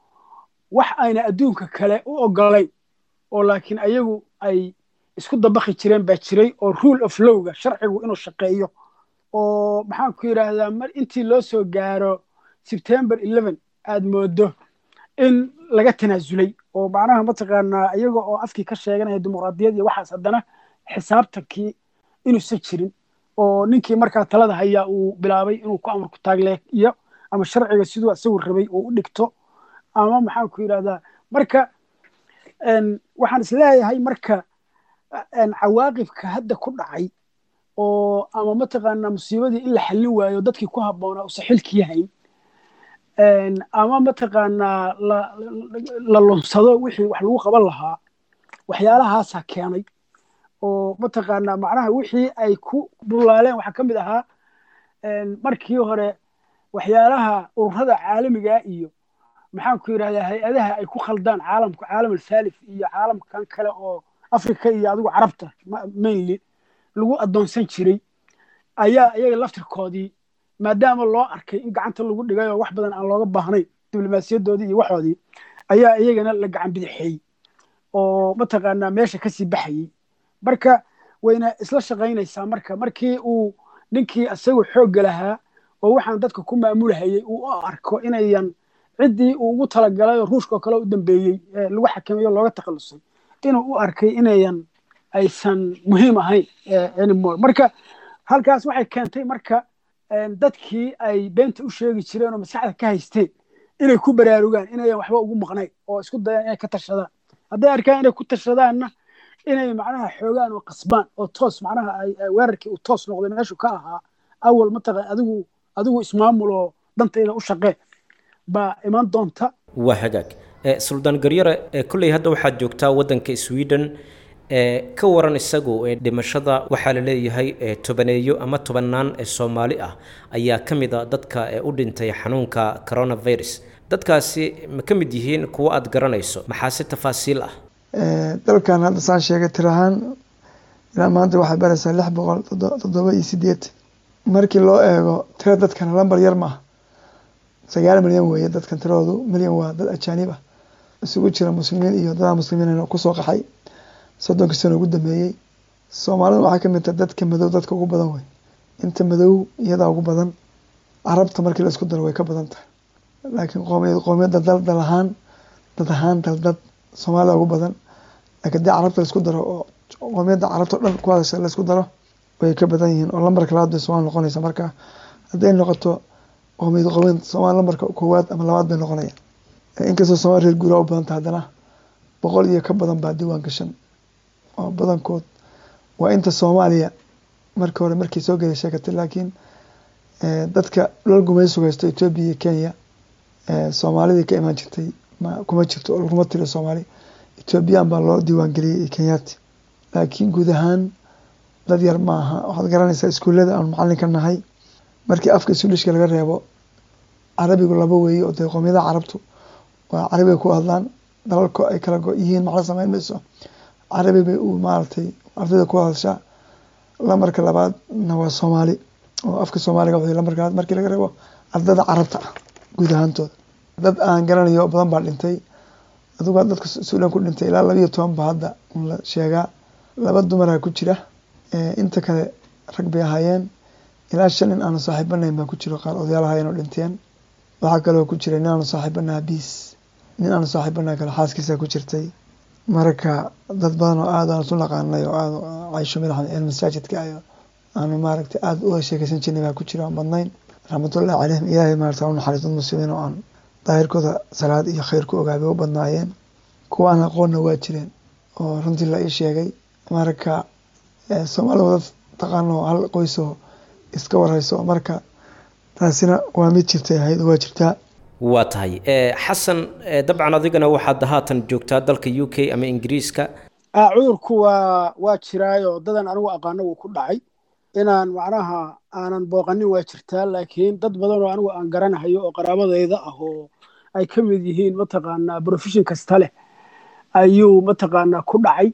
wax ayna adduunka kale u ogolayn oo laakiin ayagu ay isku dabaqi jireen baa jiray oo rule of lowga sharcigu inuu shaqeeyo oo maxaan ku yidhaahdaa mar intii loo soo gaaro september eleven aad moodo in laga tanaasulay oo macnaha mataqaanaa iyaga oo afkii ka sheeganaya dimuqraadiyad iyo waxaas haddana xisaabtankii inuusan jirin oo ninkii markaa talada hayaa uu bilaabay inuu ku amarku taagleeyo ama sharciga siduu isagu rabay uu u dhigto ama maxaan ku yidhahdaa marka waxaan isleeyahay marka cawaaqibka hadda ku dhacay oo ama mataqaanaa musiibadii in la xallin waayo dadkii ku habboonaa usa xilkii hayn ama mataqaanaa la lunsado wixii wax lagu qaban lahaa waxyaalahaasaa keenay oo mataqaanaa macnaha wixii ay ku bulaaleen waxaa ka mid ahaa markii hore waxyaalaha ururada caalamiga iyo maxaan ku yidhahdaa hay-adaha ay ku khaldaan caalamka caalam alfaalif iyo caalamkan kale oo africa iyo adigu carabta mainly lagu addoonsan jiray ayaa iyaga laftirkoodii maadaama loo arkay in gacanta lagu dhigay oo wax badan aan looga baahnayn diblomaasiyadoodii iyo waxoodii ayaa iyagana la gacan bidixeeyey oo mataqaanaa meesha kasii baxayey marka wayna isla shaqaynaysaa marka markii uu ninkii isagu xoogga lahaa oo waxaan dadka ku maamulahayey uu u arko inayan ciddii uu ugu talagalay oo ruushkao kale u dambeeyey lagu xakameeyo looga takhalusay inuu u arkay inayan aysan muhiim ahayn anymore marka halkaas waxay keentay marka dadkii ay beenta u sheegi jireen oo maskaxda ka haysteen inay ku baraarugaan inayan waxba ugu maqnayn oo isku dayaan inay ka tashadaan hadday arkaan inay ku tashadaanna inay macnaha xoogaan oo qasbaan oo toos macnaha weerarkii uu toos noqday meeshu ka ahaa awal mataqan adigu adigu ismaamul oo dantayda u shaqee baa iman doonta waa hagaag suldaan garyare kolley hadda waxaad joogtaa waddanka sweden ka waran isagu dhimashada waxaa la leeyahay tobaneeyo ama tobannaan ee soomaali ah ayaa ka mid a dadka u dhintay xanuunka coronavirus dadkaasi ma ka mid yihiin kuwo aad garanayso maxaa si tafaasiil ah dalkan hadda saan sheegay tir ahaan ilaa maanta waxay baraysaa lix boqol toddoba iyo sideed markii loo eego tira dadkana lambar yar maaha sagaal milyan weeye dadkan tiradoodu milyan waa dad ajaanib ah isugu jira muslimiin iyo dada muslimiin kusoo qaxay soddonkii sano ugu dambeeyey soomaalida waxaa ka mid taha dadka madow dadka ugu badan wey inta madow iyadaa ugu badan carabta markii la isku daro way ka badan tahay laakiin qoomiyad qoomiyadda dal dal ahaan dad ahaan dal dad soomaalida ugu badan laakiin dee carabta laisku daro oo qoomiyadda carabta o dhan ku hadasha laisku daro way ka badan yihiin oo lambarka labaad bay soomaali noqonaysa marka hadday noqoto qoomiyad qoomiyad soomaali lambarka koowaad ama labaad bay noqonayaan inkastoo soomaali reer guuraa u badanta haddana boqol iyo ka badan baa diiwaan gashan oo badankood waa inta soomaaliya markii hore markii soo gelay sheekatay laakiin dadka dhul gumaysuga haysto etoobiya iyo kenya soomaalidii ka imaan jirtay ma kuma jirto oo laguma tiriyo soomaali etoobiyaan baa loo diiwaan geliyey iyo kenyaati laakiin guud ahaan dad yar ma aha waxaad garanaysaa iskuullada aanu macallin ka nahay markii afka isuulishka laga reebo carabigu laba weeye oo dee qoomiyadaha carabtu waa carabiga ku hadlaan dalalko ay kala go yihiin macla sameyn mayso carabi bay u maaragtay ardayda ku hadashaa lamarka labaadna waa soomaali oo afka soomaaliga waxay lamarka labaad markii laga reebo ardayda carabta ah guud ahaantooda dad aan garanayo oo badan baa dhintay adugu dadka suudan ku dhintay ilaa laba iyo toban ba hadda la sheegaa laba dumaraa ku jira inta kale rag bay ahaayeen ilaa shan nin aanu saaxiibanayn baa ku jiro qaar odayaal ahaayeen oo dhinteen waxaa kaloo ku jira nin aanu saaxiibanaha biis nin aanu saaxiibanaha kale xaaskiisa ku jirtay marka dad badan oo aad aan isu naqaanay oo aad caysho madaxmed el masaajidka ayo aanu maaragtay aada uga sheekeysan jirnay baa ku jira aan badnayn raxmatullahi caleyhim ilaahay maarata u naxariis dad muslimiin oo aan daahirkooda salaad iyo khayr ku ogaa bay u badnaayeen kuwa aan aqoonna waa jireen oo runtii la ii sheegay marka soomaalida wada taqaano hal qoysoo iska warhayso marka taasina waa mid jirtay ahayd waa jirtaa waa tahay xasan dabcan adigana waxaad haatan joogtaa dalka u k ama ingiriiska cudurku waa waa jiraayo dadan anigu aqaano wuu ku dhacay inaan macnaha aanan booqanin waa jirtaa laakiin dad badan oo anigu aan garanahayo oo qaraabadayda ah oo ay ka mid yihiin mataqaanaa profession kasta leh ayuu mataqaanaa ku dhacay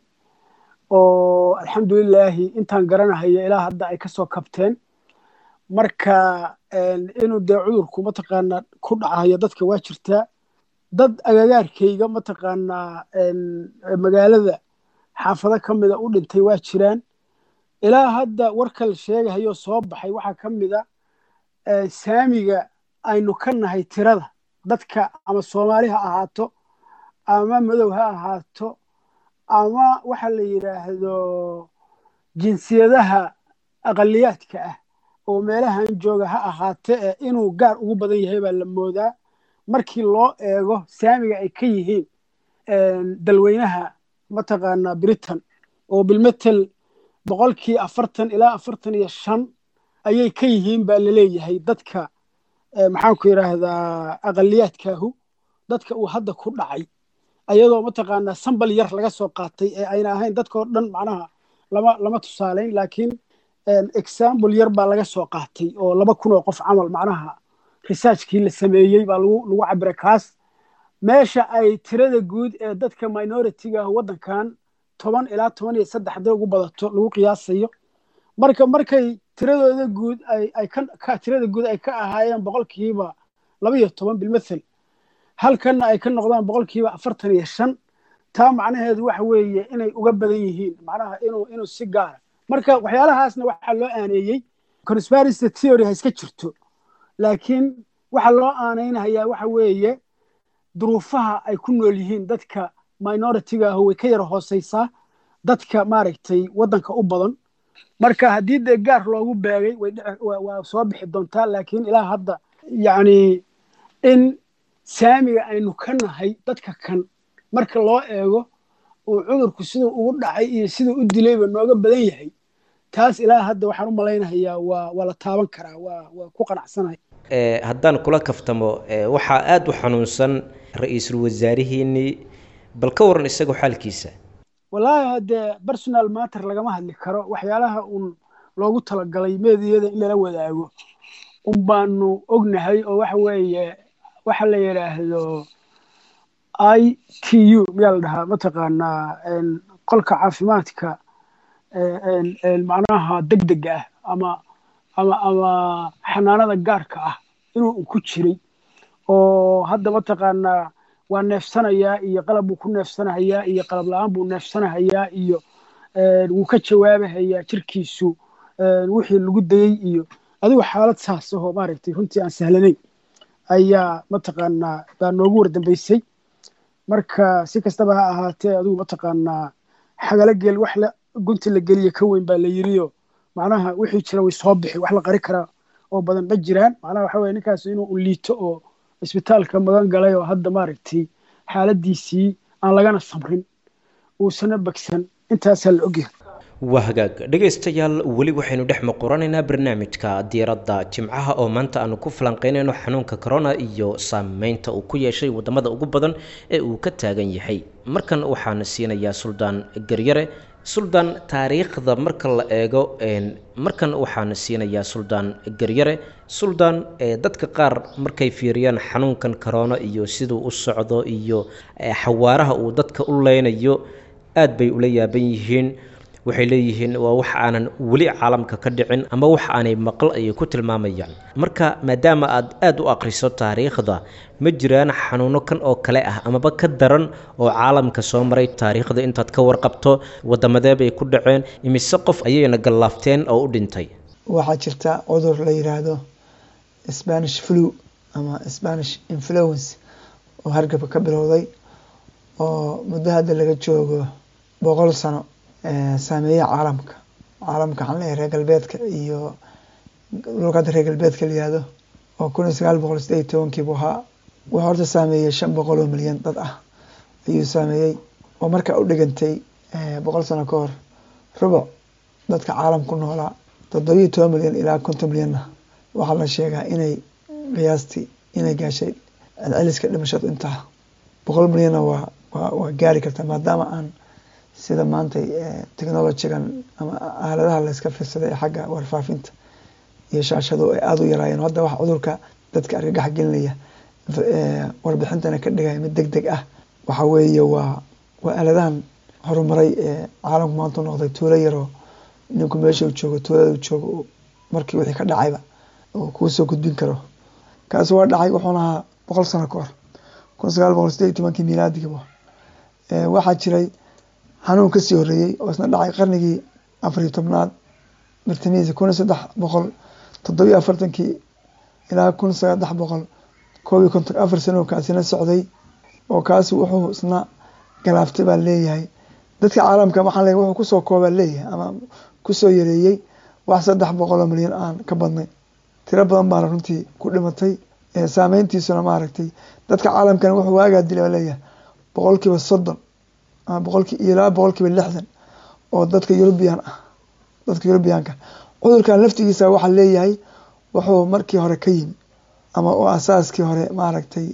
oo alxamdulilaahi intaan garanahayo ilaa hadda ay kasoo kabteen marka inuu dee cudurku mataqaanaa ku dhacayo dadka waa jirtaa dad agagaarkayga mataqaanaa magaalada xaafado ka mida u dhintay waa jiraan ilaa hadda warka la sheegahayo soo baxay waxaa ka mida saamiga aynu ka nahay tirada dadka ama soomaali ha ahaato ama madow ha ahaato ama waxa la yidhaahdo jinsiyadaha aqaliyaadka ah oo meelahan jooga ha ahaate ee inuu gaar ugu badan yahay baa la moodaa markii loo eego saamiga ay ka yihiin dalweynaha mataqaanaa britain oo bilmetel boqolkii afartan ilaa afartan iyo shan ayay ka yihiin baa laleeyahay dadka maxaanku yidhaahdaa aqaliyaadkaahu dadka uu hadda ku dhacay ayadoo mataqaanaa sambal yar laga soo qaatay ee ayna ahayn dadkao dhan macnaha lama lama tusaalayn laakiin example yar baa laga soo qaatay oo laba kun oo qof camal macnaha researchkii la sameeyey baa lagu lagu cabira kaas meesha ay tirada guud ee dadka minority-ga ah waddankan toban ilaa toban iyo saddex hadday ugu badato lagu qiyaasayo marka markay tiradooda guud ay ay ka tirada guud ay ka ahaayeen boqolkiiba laba iyo toban bilmathel halkanna ay ka noqdaan boqolkiiba afartan iyo shan taa macnaheedu waxa weeye inay uga badan yihiin macnaha inuu inuu si gaara marka waxyaalahaasna waxaa loo aaneeyey conspiracy theory ha iska jirto laakiin waxaa loo aanaynayaa waxa weeye duruufaha ay ku nool yihiin dadka minority-ga ah way ka yara hooseysaa dadka maaragtay waddanka u badan marka haddii dee gaar loogu beegay waa soo bixi doontaa laakiin ilaa hadda yacni in saamiga aynu ka nahay dadka kan marka loo eego uu cudurku siduu ugu dhacay iyo siduu u dilayba nooga badan yahay taas ilaa hadda waxaan u malaynahayaa waa waa la taaban karaa waa waa ku qanacsanahay haddaan kula kaftamo waxaa aada u xanuunsan ra-iisul wasaarihiinnii bal ka waran isagoo xaalkiisa wallaahi haddee personal matter lagama hadli karo waxyaalaha uun loogu talagalay meediyada in lala wadaago un baanu ognahay oo waxa weeye waxa la yidhaahdo i t u miyaa la dhahaa mataqaanaa qolka caafimaadka macnaha deg dega ah ama ama ama xanaanada gaarka ah inuu ku jiray oo hadda mataqaanaa waa neefsanayaa iyo qalab buu ku neefsanahayaa iyo qalab la-aan buu neefsanahayaa iyo wuu ka jawaabahayaa jirkiisu wixii lagu dayey iyo adigu xaalad saas ahoo maaragtay runtii aan sahlanayn ayaa mataqaanaa baa noogu wardambeysay marka si kastaba ha ahaatee adigu mataqaanaa xagala gel wax la gunti la geliya ka weyn baa la yiriyo macnaha wixii jira way soo bixi wax la qari karaa oo badan ma jiraan macnaha waxa weye ninkaas inuu u liito oo isbitaalka magan galay oo hadda maaragtay xaaladiisii aan lagana samrin uusana bagsan intaasaa la ogyahay waa hagaag dhegaystayaal weli waxaynu dhex muquranaynaa barnaamijka diiradda jimcaha oo maanta aanu ku falanqeynayno xanuunka corona iyo saameynta uu ku yeeshay wadamada ugu badan ee uu ka taagan yahay markan waxaan siinayaa suldaan garyare suldaan taariikhda marka la eego markan waxaan siinayaa suldaan garyare suldaan dadka qaar markay fiiriyaan xanuunkan corona iyo siduu u socdo iyo xawaaraha uu dadka u leynayo aad bay ula yaaban yihiin waxay leeyihiin waa wax aanan weli caalamka ka dhicin ama wax aanay maqal ayay ku tilmaamayaan marka maadaama aad aada u aqriso taariikhda ma jiraan xanuuno kan oo kale ah amaba ka daran oo caalamka soo maray taariikhda intaad ka warqabto waddamadee bay ku dhaceen imise qof ayayna gallaafteen oo u dhintay waxaa jirta cudur la yiraahdo spanish flu ama spanish influence oo hargabka ka bilowday oo muddo hadda laga joogo boqol sano saameeya caalamka caalamka waxaan leeyahay reer galbeedka iyo dhulka hadda reer galbeedka la yihahdo oo kun iyo sagaal boqol sideed iyo tobankii buu ahaa wuxuu horta saameeyey shan boqol oo milyan dad ah ayuu saameeyey oo markaa u dhigantay boqol sano ka hor rubuc dadka caalamku noolaa toddobiyo toban milyan ilaa konton milyanna waxaa la sheegaa inay qiyaastii inay gaashay celceliska dhimashadu intaa boqol milyanna waa waa waa gaari kartaa maadaama aan sida maanta technologigan ama aaladaha layska fiirsaday ee xagga warfaafinta iyo shaashadu ay aada u yaraayeen hadda wax cudurka dadka argagax gelinaya warbixintana ka dhigaya mid deg deg ah waxa weeye waa waa aaladahan horumaray ee caalamku maanta noqday tuulo yaroo ninku meesha uu joogo tuulada uu joogo markii wixii ka dhacayba oo kuu soo gudbin karo kaasi waa dhacay wuxuuna ahaa boqol sano ka hor kun sagaal boqol sideed iyo tobankii milaadigiiba waxaa jiray xanuun kasii horeeyey oo isna dhacay qarnigii afariyo tobnaad bartamihiisa kun iyo saddex boqol toddobiyo afartankii ilaa kun saddex boqol koob iyo konton afar sano kaasina socday oo kaasi wuxuu isna galaaftay baa leeyahay dadka caalamka waxaan leeyahay wuxuu kusoo koobaa leeyahay ama kusoo yareeyey wax saddex boqoloo milyan aan ka badnayn tiro badan baana runtii ku dhimatay saameyntiisuna maaragtay dadka caalamkana wuxuu waagaa dilay baa leeyahay boqolkiiba soddon ama boqolki ilaa boqolkiiba lixdan oo dadka yurubiyan ah dadka yurubiyaanka cudurkan laftigiisa waxaa leeyahay wuxuu markii hore ka yimi ama oo asaaskii hore maaragtay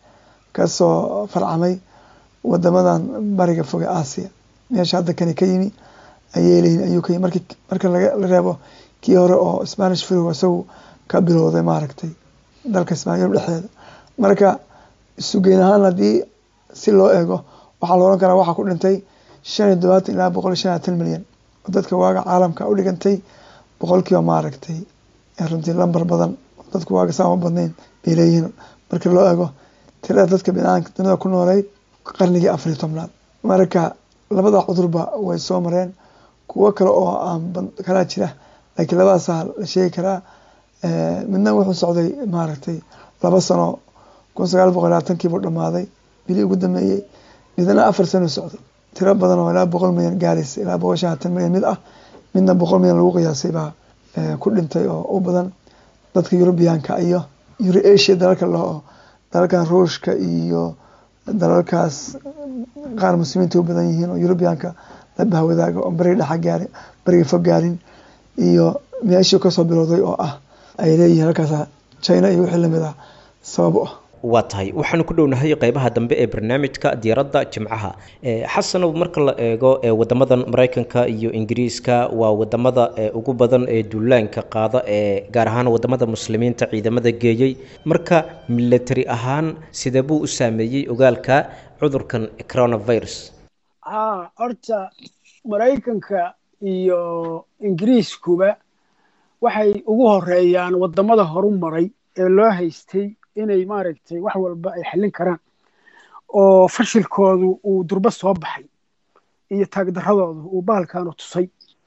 kasoo farcamay wadamadan bariga foge aasiya meesha hadda kani ka yimi ayay leeyihin ayuu ka yimi marki marka la reebo kii hore oo spanish flu isagu ka bilowday maaragtay dalka ismaan yurub dhexdeeda marka isugeyn ahaan haddii si loo eego waxaa la ohan karaa waxaa ku dhintay shan iyo todobaatan ilaa boqol iyo shan iyo tan milyan oo dadka waaga caalamka u dhigantay boqolkiiba maaragtay runtii lambar badan dadku waaga saa uma badnayn bay leeyihiin markii loo eego tirada dadka binaanka dunida ku nooleyd qarnigii afar iyo tobnaad marka labada cudurba way soo mareen kuwo kale oo aan kalaa jira laakiin labadaasaa la sheegi karaa midna wuxuu socday maaragtay laba sano kun sagaal boqol labaatankiibuu dhamaaday bilii ugu dambeeyey midna afar sano socday tiro badan oo ilaa boqol milyan gaaraysa ilaa boqol shan hatan milyan mid ah midna boqol milyan lagu qiyaasay baa ku dhintay oo u badan dadka yurubiyaanka iyo euro asia dalalka loo dalalkan ruushka iyo dalalkaas qaar muslimiinta u badan yihiin oo yurubiyaanka la bahwadaaga oo bariga dhexa gaarin bariga fog gaarin iyo meeshii kasoo bilowday oo ah ay leeyihiin halkaas china iyo wixii lamid ah sabab u ah waa tahay waxaanu ku dhownahay qeybaha dambe ee barnaamijka diyaaradda jimcaha xasanow marka la eego wadamadan maraykanka iyo ingiriiska waa wadamada ugu badan ee duulaanka qaada ee gaar ahaan wadamada muslimiinta ciidamada geeyey marka military ahaan sidee buu u saameeyey ogaalka cudurkan coronavirus haa horta maraykanka iyo ingiriiskuba waxay ugu horeeyaan wadamada horu maray ee loo haystay inay maaragtay wax walba ay xallin karaan oo fashilkoodu uu durbo soo baxay iyo taagdaradoodu uu bahalkaanu tusay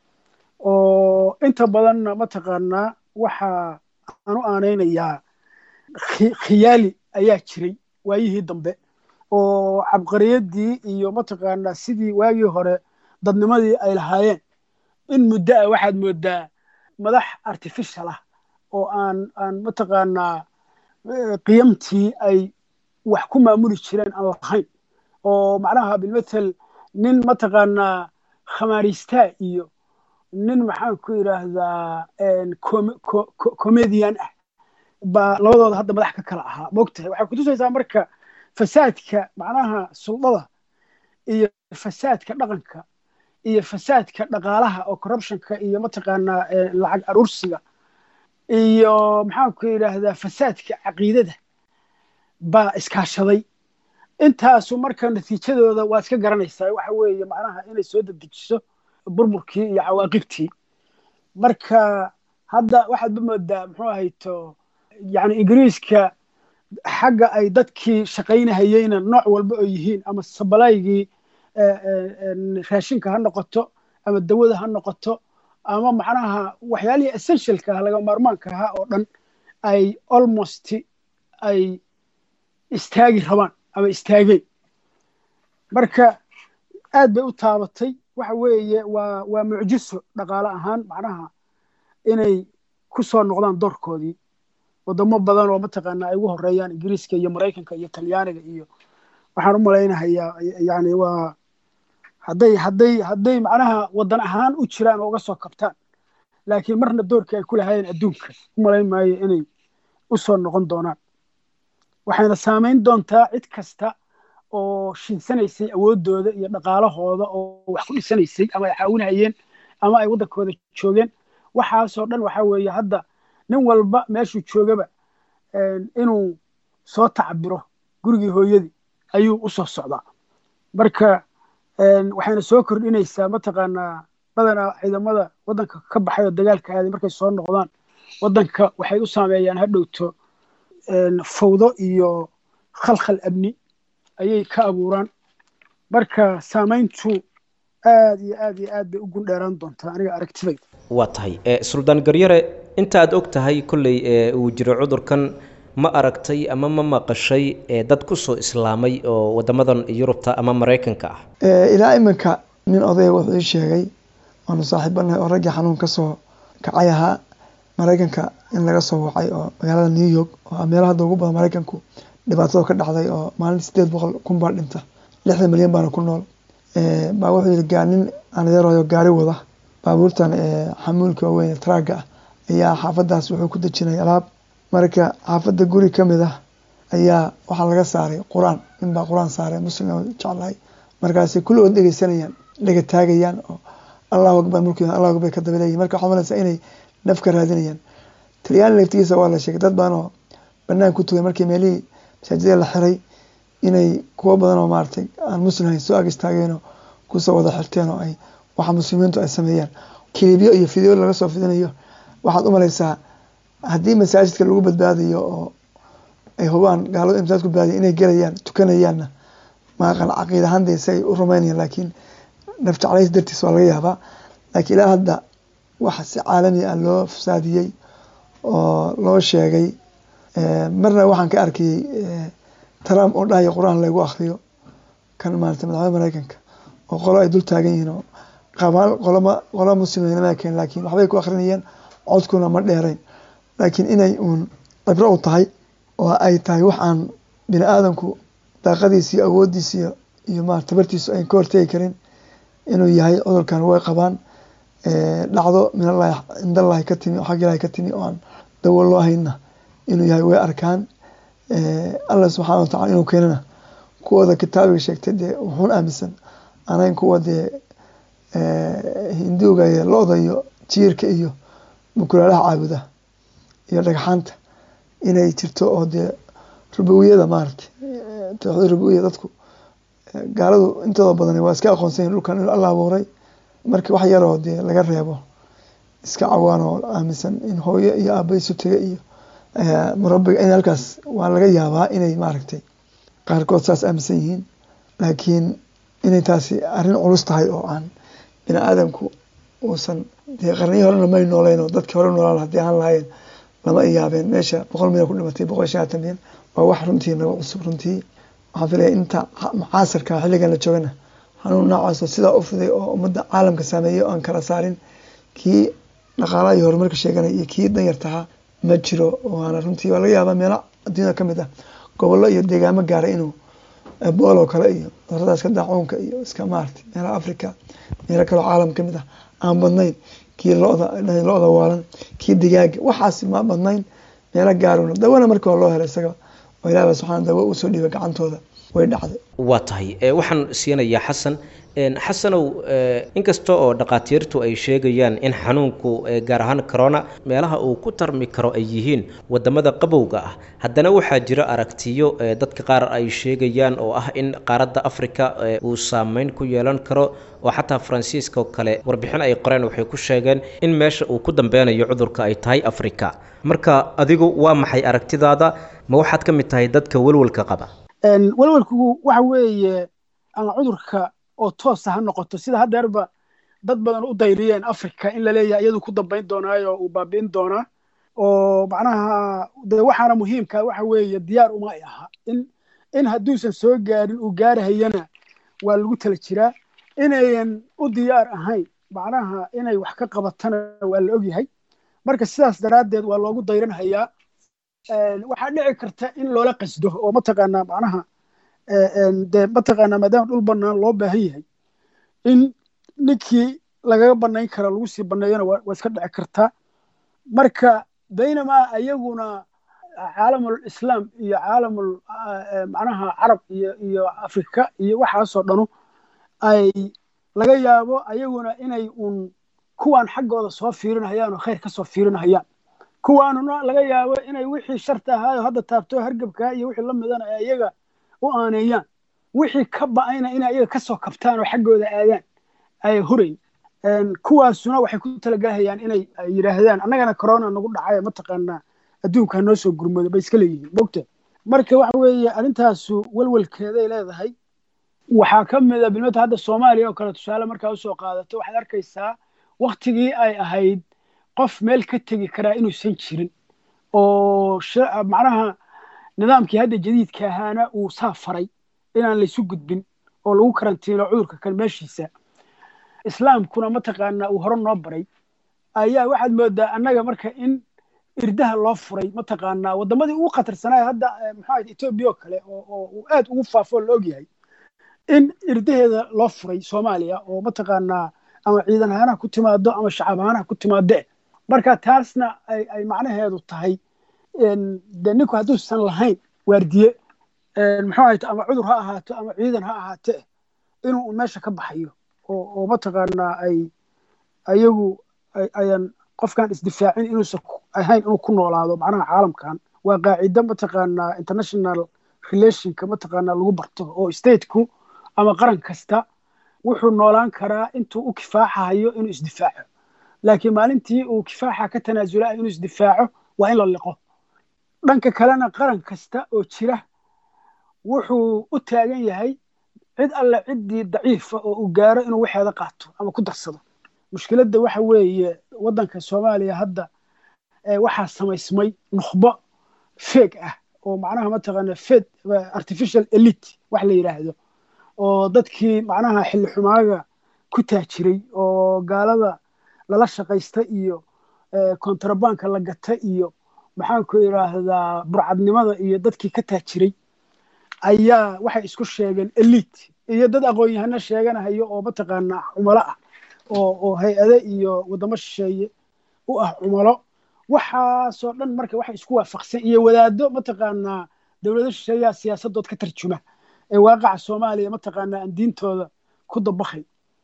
oo inta badanna mataqaanaa waxaa aanu aanaynayaa khiyaali ayaa jiray waayihii dambe oo cabqariyadii iyo mataqaanaa sidii waagii hore dadnimadii ay lahaayeen in muddo ah waxaad moodaa madax artificial ah oo aan aan mataqaanaa qiyamtii ay wax ku maamuli jireen aan lahayn oo macnaha bilmatel nin mataqaanaa khamaristaa iyo nin maxaan ku yidhaahdaa comedian ah baa labadooda hadda madax ka kala ahaa mogtahay waxay kutusaysaa marka fasaadka macnaha suldada iyo fasaadka dhaqanka iyo fasaadka dhaqaalaha oo corruptionka iyo mataqaanaa lacag aruursiga iyo maxaan ku yidhaahdaa fasaadka caqiidada baa iskaashaday intaasu marka natiijadooda waa iska garanaysaa waxa weeye macnaha inay soo dedejiso burburkii iyo cawaaqibtii marka hadda waxaadba moodaa muxuu ahayto yani ingiriiska xagga ay dadkii shaqaynahayeyna nooc walba oo yihiin ama sabalaygii raashinka ha noqoto ama dawada ha noqoto ama macnaha waxyaalihii essentialka ah laga maarmaanka ahaa oo dhan ay almost ay istaagi rabaan ama istaageen marka aad bay u taabatay waxa weeye waa waa mucjiso dhaqaale ahaan macnaha inay ku soo noqdaan doorkoodii wadamo badan oo mataqaana ay ugu horeeyaan ingiriiska iyo maraykanka iyo talyaaniga iyo waxaan u malaynahayaa yani waa hadday hadday hadday macnaha wadan ahaan u jiraan oo uga soo kabtaan laakiin marna doorkii ay ku lahaayeen adduunka u malayn maayo inay u soo noqon doonaan waxayna saamayn doontaa cid kasta oo shinsanaysay awooddooda iyo dhaqaalahooda oo wax ku dhisanaysay ama ay caawinayeen ama ay waddankooda joogeen waxaasoo dhan waxa weeye hadda nin walba meeshuu joogaba inuu soo tacbiro gurigii hooyadii ayuu u soo socdaa marka waxayna soo kordhinaysaa mataqaanaa badanaa ciidamada waddanka ka baxay oo dagaalka aaday markay soo noqdaan waddanka waxay u saameeyaan hadhowto fawdo iyo khalkhal amni ayay ka abuuraan marka saamayntu aad iyo aad iyo aad bay u gundheeraan doontaa aniga aragtidayda waa tahay suldaan garyare inta aad og tahay kolley uu jiro cudurkan ma aragtay ama ma maqashay ee dad kusoo islaamay oo wadamadan yurubta ama maraykanka ah ilaa iminka nin odaya wuxuu ii sheegay waanu saaxiibanahay oo raggii xanuun kasoo kacay ahaa maraykanka in laga soo wacay oo magaalada new york oo meelaha hadda ugu badan maraykanku dhibaatada ka dhacday oo maalin sideed boqol kun baa dhinta lixdan milyan baana ku nool baa wuxuu yihi gaa nin aanadeerayo gaari wada baabuurtan xamuulka waaweyn traaga ah ayaa xaafadaas wuxuu ku dejinay alaab marka xaafadda guri kamid ah ayaa waxaa laga saaray qur-aan ninbaa qur-aan saaray muslim jeclahay markaasay kulligood dhegeysanayaan dhega taagayaan oo allahu akbar mulki allahu akbar ka dabaleeyihin marka waxaad malaysaa inay naf ka raadinayaan talyaani laftigiisa waa la sheegay dad badan oo banaan ku tugay markii meelihii masaajidada la xiray inay kuwo badan oo maaragtay aan muslim ahayn soo ag istaageenoo kusoo wada xirteen oo ay waxa muslimiintu ay sameeyaan kilibyo iyo fideo laga soo fidinayo waxaad u malaysaa haddii masaajidka lagu badbaadayo oo ay hubaan gaalada in masaajidka badbaadiyo inay gelayaan tukanayaanna maaqan caqiid ahaan dee si ay u rumaynayaan laakiin naf jeclays dartiis waa laga yaabaa laakiin ilaa hadda waxa si caalami ah loo fasaadiyey oo loo sheegay marna waxaan ka arkayey trump oo dhahaya qur-aan lagu akriyo kan maarata madaxweyne mareykanka oo qolo ay dul taagan yihiin oo qabaan qoloma qola muslimnima keen laakiin waxbay ku akrinayeen codkuna ma dheerayn laakiin inay uun cibro u tahay oo ay tahay wax aan bini aadamku daaqadiisa iyo awoodiisa iyo iyo ma tabartiisu ayn ka hortegi karin inuu yahay cudurkan way qabaan dhacdo minallahi cindallahi ka timi oo xag ilahi ka timi oo aan dawo loo hayna inuu yahay way arkaan allah subxaana watacala inuu keenana kuwooda kitaabiga sheegtay dee wuxuun aaminsan anayn kuwa dee hinduuga iyo lo-da iyo jiirka iyo mukulaalaha caabuda iyo dhagxaanta inay jirto oo dee rubawiyada maaragtay tawxiid rubawiya dadku gaaladu intooda badan waa iska aqoonsan yihin dhulkan inuu alla abuuray markii wax yaroo dee laga reebo iska cawaan oo aaminsan in hooyo iyo aaba isu tega iyo murabiga in halkaas waa laga yaabaa inay maaragtay qaarkood saas aaminsan yihiin laakiin inay taasi arrin culus tahay oo aan bini aadamku uusan dee qarniyo horena may nooleyn oo dadkii hore noolaan haddii aan lahayn lama iyaabeen meesha boqol milyan ku dhimatay boqol iyo shanatan milyan waa wax runtii naga cusub runtii waxaan filaya inta mucaasirka xilligan la joogana xanuun noocaasoo sidaa u fiday oo ummadda caalamka saameeyey oo aan kala saarin kii dhaqaalaha iyo horumarka sheeganaya iyo kii danyartahaa ma jiro waana runtii waa laga yaabaa meelo adduunyada ka mid ah gobollo iyo deegaamo gaaray inuu eboolo kale iyo cudurada iska daacuunka iyo iska maartay meelaha africa meelo kaleo caalam ka mid ah aan badnayn kii loda lo-da waalan kii digaaga waxaas ma badnayn meelo gaaruna dawana markii hore loo helay isaga oo ilaah subxana dawo usoo dhiibay gacantooda way dhacday waa tahay waxaan siinayaa xasan xasanow inkasta oo dhakhaatiirtu ay sheegayaan in xanuunku gaar ahaan corona meelaha uu ku tarmi karo ay yihiin wadamada qabowga ah haddana waxaa jira aragtiyo dadka qaar ay sheegayaan oo ah in qaaradda africa uu saameyn ku yeelan karo oo xataa faransiiska oo kale warbixin ay qoreen waxay ku sheegeen in meesha uu ku dambeynayo cudurka ay tahay africa marka adigu waa maxay aragtidaada ma waxaad ka mid tahay dadka welwelka qaba welwelku waxa weeye ama cudurka oo toosa ha noqoto sida haddeerba dad badan u dayriyeen africa in la leeyahay iyadu ku dambayn doonaayo uu baabi'in doonaa oo macnaha de waxaana muhiimka waxa weeye diyaar uma ay aha in in hadduusan soo gaarin uu gaarahayana waa lagu tala jiraa inayan u diyaar ahayn macnaha inay wax ka qabatana waa la ogyahay marka sidaas daraaddeed waa loogu dayranhayaa waxaa dhici karta in loola qasdo oo mataqaanaa macnaha de mataqaanaa maadaama dhul banaan loo baahan yahay in ninkii lagaga banayn kara lagu sii baneeyona waa iska dhici kartaa marka baynamaa ayaguna caalamul islaam iyo caalamul macnaha carab iyo iyo afrika iyo waxaasoo dhanu ay laga yaabo ayaguna inay uun kuwaan xaggooda soo fiirinayaan oo khayr ka soo fiirinayaan kuwaanuna laga yaabo inay wixii sharta ahaayo hadda taabto hargebkaa iyo wixii la midana ay iyaga u aaneeyaan wixii ka ba'ayna inay iyaga kasoo kabtaan oo xaggooda aadaan ay hurayn kuwaasuna waxay ku talagalhayaan inay yidhaahdaan annagana corona nagu dhacay mataqaanaa adduunka noo soo gurmado bay iska leeyihiin mogta marka waxa weeye arrintaasu welwelkeeday leedahay waxaa ka mid a bilmata hadda soomaaliya oo kale tusaale markaa usoo qaadato waxaad arkaysaa waktigii ay ahayd qof meel ka tegi karaa inuusan jirin oo macnaha nidaamkii hadda jadiidka ahaana uu saa faray inaan laysu gudbin oo lagu karantiino cudurka kan meeshiisa islaamkuna mataqaanaa uu hore noo baray ayaa waxaad moodaa annaga marka in irdaha loo furay mataqaanaa waddamadii ugu khatarsanaya hadda maxaa etoobiya oo kale oo uu aad ugu faafo oo la ogyahay in irdaheeda loo furay soomaaliya oo mataqaanaa ama ciidan ahaanaha ku timaado ama shacab ahaanaha ku timaade marka taasna ay macnaheedu tahay de ninku hadduusan lahayn waardiye muxuu ahayte ama cudur ha ahaato ama ciidan ha ahaate inuu meesha ka baxayo oo mataqaanaa ay ayagu ayan qofkan isdifaacin inuusan ahayn inuu ku noolaado macnaha caalamkan waa qaacido mataqaanaa international relationka mataqaanaa lagu barto oo stateku ama qaran kasta wuxuu noolaan karaa intuu u kifaaxahayo inuu isdifaaco laakiin maalintii uu kifaaxa ka tanaasulaha inuu isdifaaco waa in la liqo dhanka kalena qaran kasta oo jira wuxuu u taagan yahay cid alle ciddii daciifa oo uu gaaro inuu waxeeda qaato ama ku darsado mushkiladda waxa weeye waddanka soomaaliya hadda waxaa samaysmay nukhbo feeg ah oo macnaha mataqaana fed artificial elite wax la yidhaahdo oo dadkii macnaha xilli xumaaga ku taajiray oo gaalada lala shaqaysta iyo kontrabanka la gata iyo maxaanku idhaahdaa burcadnimada iyo dadkii ka taajiray ayaa waxay isku sheegeen elite iyo dad aqoon-yahano sheeganahayo oo mataqaanaa cumalo ah oo oo hay-ade iyo waddamo shisheeye u ah cumalo waxaasoo dhan marka waxay isku waafaqsan iyo wadaado mataqaanaa dowlado shisheeyaha siyaasadood ka tarjuma ee waaqaca soomaaliya mataqaanaa aan diintooda ku dabakay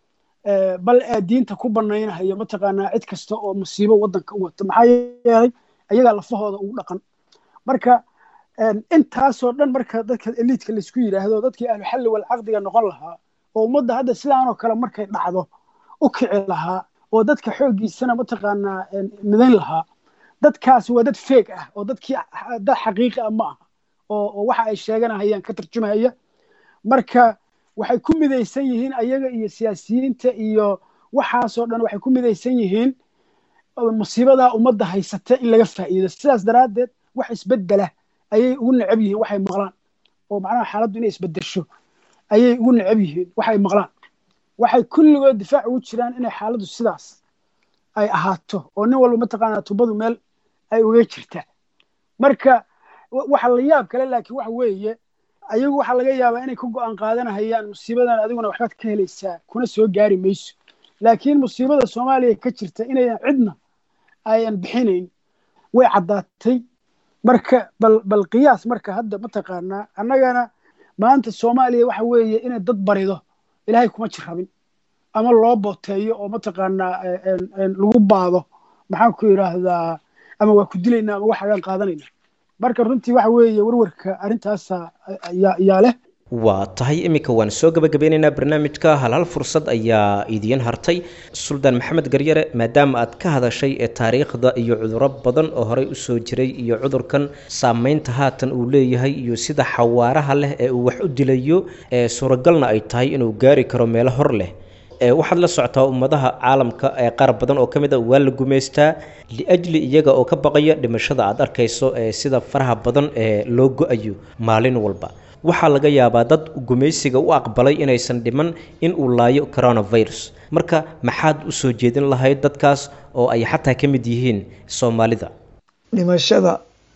bal ee diinta ku banaynahayo mataqaanaa cid kasta oo musiibo waddanka u wato maxaa yeelay ayagaa lafahooda ugu dhaqan marka intaasoo dhan marka dadka eliidka laysku yidhaahdo dadkii ahluxalli walcaqdiga noqon lahaa oo ummadda hadda sidaanoo kale markay dhacdo u kici lahaa oo dadka xooggiisana mataqaanaa midayn lahaa dadkaasi waa dad feeg ah oo dadkii dad xaqiiqi ah ma aha oo waxa ay sheeganahayaan ka tarjumahaya marka waxay ku midaysan yihiin ayaga iyo siyaasiyiinta iyo waxaasoo dhan waxay ku midaysan yihiin musiibadaa ummadda haysata in laga faa'iido sidaas daraaddeed wax isbeddela ayay ugu necab yihiin waxay maqlaan oo macnaha xaaladdu inay isbeddesho ayay ugu necab yihiin waxay maqlaan waxay kulligood difaac ugu jiraan inay xaaladdu sidaas ay ahaato oo nin walba mataqaanaa tubadu meel ay uga jirta marka waxa la yaab kale laakiin waxa weeye ayagu waxaa laga yaabaa inay ka go'aan qaadanahayaan musiibadan adiguna waxbaad ka helaysaa kuna soo gaari mayso laakiin musiibada soomaaliya ka jirta inayan cidna ayan bixinayn way caddaatay marka bal bal qiyaas marka hadda mataqaanaa annagana maanta soomaaliya waxa weeye inay dad barido ilaahay kuma jirrabin ama loo booteeyo oo mataqaanaa lagu baado maxaan ku yidhaahdaa ama waa ku dilaynaa ama waxagaan qaadanayna marka runtii waxa weeye warwarka arrintaasa yaa leh waa tahay iminka waan soo gabagabeynaynaa barnaamijka hal hal fursad ayaa idiin hartay suldaan maxamed garyare maadaama aad ka hadashay ee taariikhda iyo cuduro badan oo horey usoo jiray iyo cudurkan saameynta haatan uu leeyahay iyo sida xawaaraha leh ee uu wax u dilayo ee suuragalna ay tahay inuu gaari karo meelo hor leh waxaad la socotaa ummadaha caalamka ee qaar badan oo ka mid a waa la gumaystaa liajli iyaga oo ka baqaya dhimashada aad arkayso ee sida faraha badan ee loo go-ayo maalin walba waxaa laga yaabaa dad gumaysiga u aqbalay inaysan dhiman in uu laayo coronavirus marka maxaad u soo jeedin lahayd dadkaas oo ay xataa ka mid yihiin soomaalida dhimashada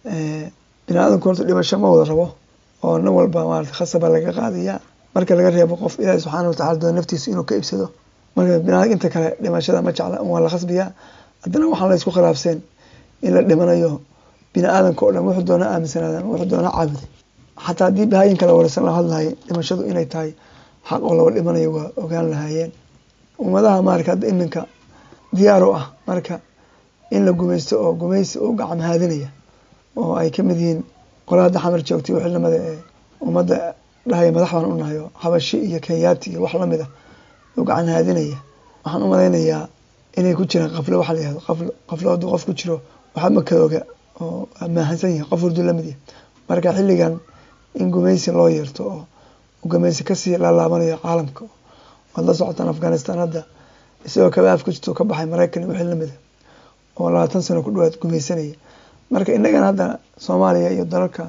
bini aadamku horta dhimasho ma wada rabo oo nin walba maarata khasaba laga qaadaya marka laga reebo qof ilaahi subxaana watacala doono naftiisa inuu ka ibsado marka binaadam inta kale dhimashada ma jecla waa la khasbiyaa haddana waxaan la isku khilaafseen in la dhimanayo bini aadamka oo dhan wuxuu doona aaminsanaadaan wuxuu doona caabuday xataa haddii bahaayin kale warsan la hadlahay dhimashadu inay tahay xaq oo laba dhimanayo waa ogaan lahaayeen ummadaha marka hadda iminka diyaar u ah marka in la gumaysto oo gumaysi u gacam haadinaya oo ay ka mid yihiin qola hadda xamar joogtay xilnimada ee ummadda dhahaya madax baan u nahayo habashi iyo kenyaati iyo wax lamid ah u gacan haadinaya waxaan u malaynayaa inay ku jiraan qaflo waxa la yihahdo qaflo qaflo hadduu qof ku jiro waxba ma kaoga oo maahansan yahay qof hurdu lamid yahay marka xilligan in gumaysi loo yeerto oo gumaysi kasii laalaabanayo caalamka waad la socotaan afghanistan hadda isagoo kaba af ku jirto ka baxay maraykan wixii lamida oo labaatan sano ku dhawaad gumaysanaya marka innagana hadda soomaaliya iyo dalalka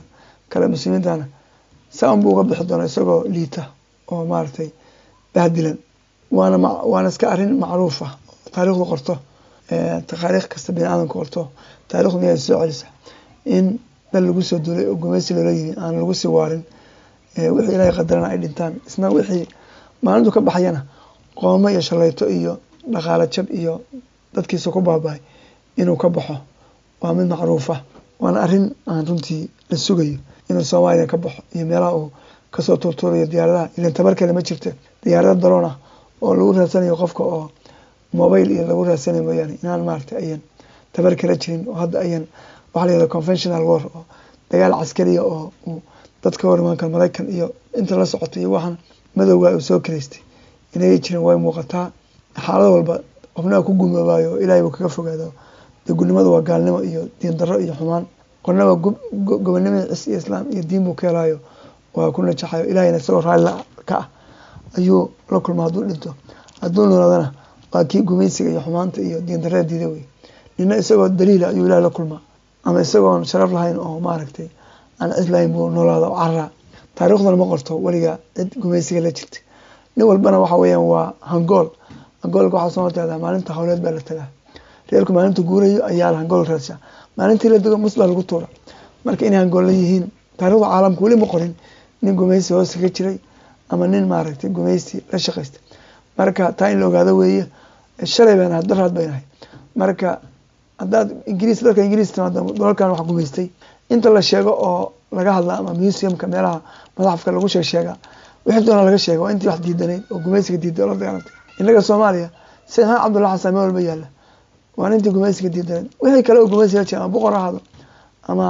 kale muslimiintana saa unbuu uga bixi doona isagoo liita oo maaragtay bahdilan waana waana iska arrin macruuf ah taarikhdu qorto taariikh kasta bini aadamka qorto taarikhdu miyaa soo celisa in dal lagu soo duulay oo gumeysi loola yimi aan lagu sii waarin wixii ilaahay qadarana ay dhintaan isna wixii maalintu ka baxayana qoomo iyo shalayto iyo dhaqaalo jab iyo dadkiisa ku baabahay inuu ka baxo waa mid macruufa waana arrin aan runtii la sugayo inuu soomaaliya ka baxo iyo meelaha uu kasoo tuurtuurayo diyaaradaha ilan tabar kale ma jirta diyaarada daroon ah oo lagu raadsanayo qofka oo mobile iyo lagu raadsanayo mooyaane inaan maaragtay ayan tabar kala jirin oo hadda ayan waxaa la yihahda conventional war oo dagaal caskariya oo uu dadka horimaanka maraykan iyo inta la socota iyo waxaan madowga uu soo karaystay inay jirin way muuqataa xaalad walba qofnaha ku gumoobaayo ilaahay buu kaga fogaado dee gudnimada waa gaalnimo iyo diin darro iyo xumaan qornaba gobonimada cis iyo islaam iyo diin buu ka helaayo waa ku najaxayo ilaahayna isagoo raalli ka ah ayuu la kulma hadduu dhinto hadduu noolaadana waa kii gumaysiga iyo xumaanta iyo diin darrada diida wey nina isagoo daliila ayuu ilaah la kulmaa ama isagoon sharaf lahayn oo maaragtay aan cid lahayn buu noolaada oo cararaa taariikhdana ma qorto weliga cid gumaysiga la jirta nin walbana waxa weeyaan waa hangool hangoolka waxaa soo hortaada maalinta howleed baa la tagaa reerku maalinta guurayo ayaa hangool raadsha maalintii la dego mus baa lagu tuura marka inay hangoolla yihiin taarikhda caalamka weli ma qorin nin gumaysi hoose ka jiray ama nin maaragtay gumaysi la shaqaysta marka taa in la ogaado weeye shalay baan ahay daraad bayn ahay marka haddaad ingiriis dalka ingiriis timaado dalalkan wax gumaystay inta la sheego oo laga hadla ama museumka meelaha madaxafka lagu sheeg sheega wixii doona laga sheega waa intii wax diidanayd oo gumaysiga diiday oo la dagaalantay innaga soomaaliya sayd maxamed cabdulla xasan meel walba yaalla waa intii gumaysiga diidanayd wixii kale oo gumaysiga jira ama boqor ahaado ama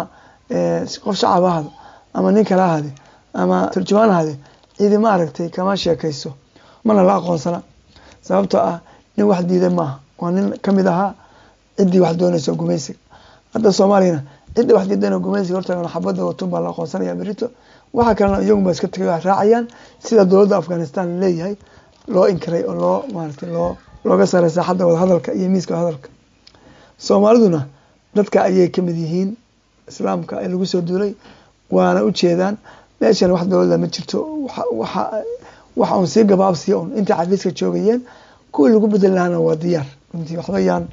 qof shacab ahaado ama nin kale ahaade ama turjumaan ahaade cidi ma aragtay kama sheekayso mana la aqoonsana sababtoo ah nin wax diiday maaha waa nin kamid ahaa ciddii wax doonayso gumaysiga hadda soomaaliyana cidda wax diidan gumaysiga horta xabadda watun baa la aqoonsanaya berito waxa kalena iyagun baa iska tagay wax raacayaan sida dowladda afghanistan leeyahay loo inkiray oo loo maaragtay loo looga saaray saaxadda wadahadalka iyo miiska wadahadalka soomaaliduna dadka ayay kamid yihiin islaamka ee lagu soo duulay waana ujeedaan meeshan wax dowladda ma jirto waxa waxa un sii gabaabsiya un intii xafiiska joogayeen kuwii lagu bedeli lahaana waa diyaar runtii waxba yaan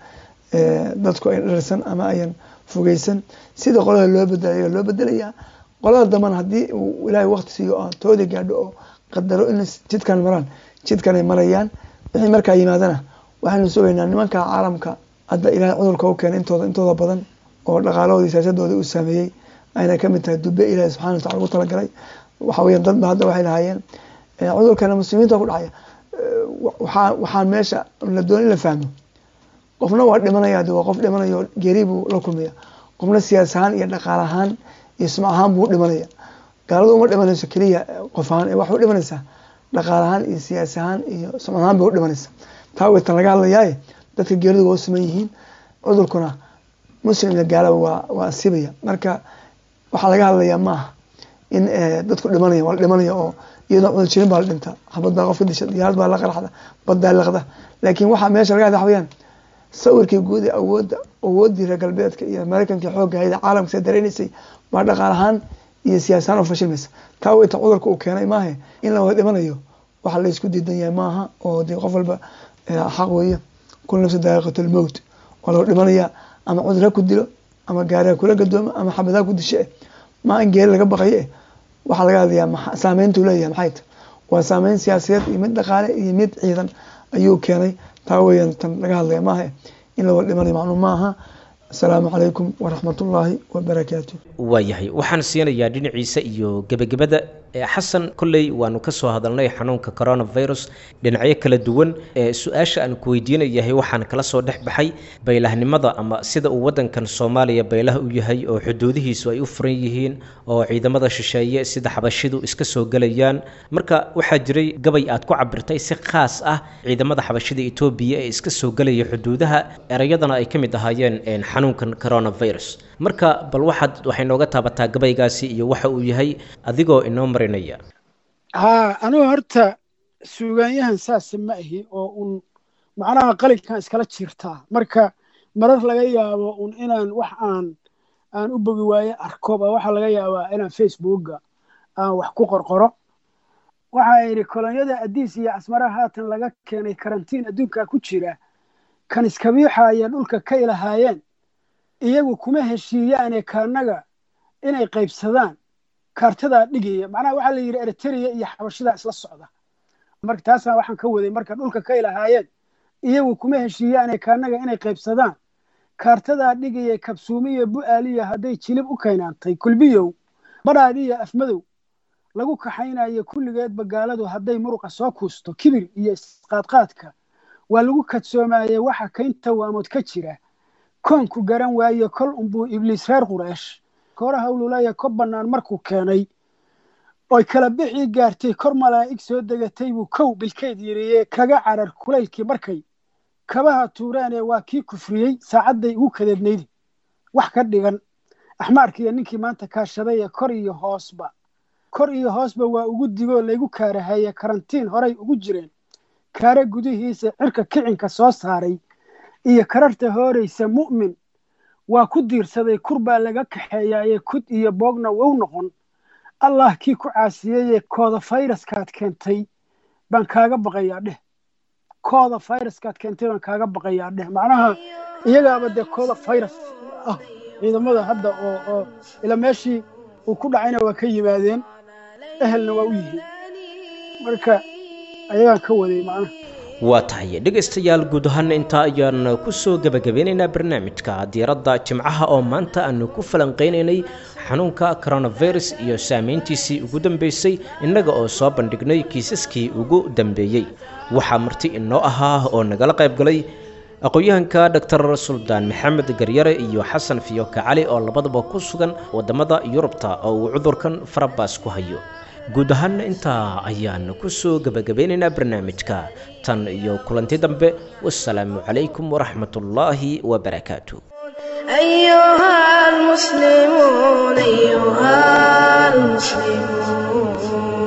dadku ay dharsan ama ayan fogeysan sida qolada loo bedelayo loo bedelayaa qolada dambana haddii uu ilaahay waqti siiyo oo tooda gaadho oo qadaro in jidkan maraan jidkanay marayaan wixii markaa yimaadana waxaynu sugaynaa nimanka caalamka hadda ilaahay cudurka u keenay intooda intooda badan oo dhaqaalahoodii siyaasadooda uu saameeyey ayna kamid tahay dube ilaahay subxana wa tacala ugu talagalay waxa weya dadba hadda waxay lahaayeen cudurkana muslimiinta ku dhacaya waxaa waxaan meesha la doon in la fahmo qofna waa dhimanaya de waa qof dhimanayo geeri buu la kulmaya qofna siyaas ahaan iyo dhaqaal ahaan iyo sumc ahaan buu dhimanaya gaaladu uma dhimanayso keliya qof ahaan waxay u dhimanaysaa dhaqaal ahaan iyo siyaas ahaan iyo sumc ahaan bay u dhimanaysaa taa way tan laga hadlayaaye dadka geeridu waa u siman yihiin cudurkuna muslim iyo gaalaba waa waa asibaya marka waxaa laga hadlayaa maaha in dadku dhimanaya waa la dhimanaya oo iyadoo cudur jirin baa la dhinta xabad baa qofka disha diyaarad baa la qarxda baddaa liqda laakiin waxaa meesha laga hadla waxweyaan sawirkii guud ee awoodda awooddii reer galbeedka iyo maraykanka xoogga hayda caalamka see dareynaysay baa dhaqaal ahaan iyo siyaas ahaan oo fashilmaysa taa weyta cudurka uu keenay maahe in la wada dhimanayo waxa la isku diidan yahay maaha oo dee qof walba xaq weeye kul nafsi daaqiqatul mowt waa lagu dhimanayaa ama cudur ha ku dilo ama gaari ha kula gadoomo ama xabad ha ku dishe maa in geeri laga baqayo eh waxaa laga hadlayaa saameyntuu leeyahay maxay ta waa saameyn siyaasadeed iyo mid dhaqaale iyo mid ciidan ayuu keenay taa weeyaan tan laga hadlaya maaha in la wada dhimanayo macnuu maaha asalaamu calaykum waraxmat ullaahi wabarakaatu waayahay waxaan siinayaa dhinaciisa iyo gebagabada xasan kolley waanu ka soo hadalnay xanuunka coronavirus dhinacyo kala duwan su-aasha aan ku weydiinayahay waxaan kala soo dhex baxay baylahnimada ama sida uu wadankan soomaaliya baylaha u yahay oo xuduudihiisu ay u furan yihiin oo ciidamada shisheeye sida xabashidu iska soo gelayaan marka waxaa jiray gabay aad ku cabirtay si khaas ah ciidamada xabashida etoobiya ee iska soo gelaya xuduudaha erayadana ay ka mid ahaayeen xanuunkan coronavirus marka bal waxaad waxay nooga taabataa gabaygaasi iyo waxa uu yahay adigoo inoo marinaya haa anugu horta suugaanyahan saasa ma ahi oo un macnaha qalinkan iskala jiirtaa marka marar laga yaabo un inaan wax aan aan u bogi waaye arko baa waxaa laga yaabaa inaan facebooka aan wax ku qorqoro waxaa yidhi kolonyada adiis iyo casmara haatan laga keenay karantiin adduunkaa ku jira kan iskabiixaya dhulka ka ilahaayeen iyagu kuma heshiiyaane kaanaga inay qaybsadaan kaartadaa dhigaya macnaha waxaa la yidhi eritrea iyo xabashidaa isla socda marka taasna waxaan ka waday marka dhulka ka ilahaayeen iyagu kuma heshiiyaane kaanaga inay qaybsadaan kaartadaa dhigaya kabsuumiyo bu'aaliya hadday jilib u kaynaantay kulbiyow badhaadhiyo afmadow lagu kaxaynayo kulligeedba gaaladu hadday muruqa soo kuusto kibir iyo isqaadqaadka waa lagu kadsoomaayey waxa kaynta waamood ka jira koonku garan waaye kol unbuu ibliis reer qureesh koora hawlulaya ko bannaan markuu keenay oy kala bixii gaartay kor malaa'ig soo degatay buu kow bilkeed yiriye kaga carar kulaylkii markay kabaha tuureenee waa kii kufriyey saacadday ugu kadeednaydi wax ka dhigan axmaarkiiyo ninkii maanta kaashaday ee kor iyo hoosba kor iyo hoosba waa ugu digoo laygu kaarahaye karantiin horay ugu jireen kaare gudihiisa cirka kicinka soo saaray iyo kararta hooraysa mu'min waa ku diirsaday kur baa laga kaxeeyaaye kud iyo boogna wou noqon allah kii ku caasiyeyee kooda fayraskaad keentay baan kaaga baqayaa dheh kooda fayraskaad keentay baan kaaga baqayaa dheh macnaha iyagaaba dee kooda fayras ah ciidamada hadda oo oo ila meeshii uu ku dhacayna waa ka yimaadeen ehelna waa u yihiin marka ayagaan ka waday macnaha waa tahay dhegaystayaal guud ahaan intaa ayaan ku soo gebagabeynaynaa barnaamijka diiradda jimcaha oo maanta aanu ku falanqaynaynay xanuunka coronavirus iyo saameyntiisii ugu dambeysay innaga oo soo bandhignay kiisaskii ugu dambeeyey waxaa marti inoo ahaa oo nagala qayb galay aqoon-yahanka doctor suldaan maxamed garyare iyo xasan fiyoka cali oo labadaba ku sugan waddamada yurubta oo uu cudurkan farabaas ku hayo guud ahaan intaa ayaan ku soo gebagabeynaynaa barnaamijka tan iyo kulanti dambe wasalaamu calaykum waraxmatullaahi wabarakaatu أيها المسلمون أيها المسلمون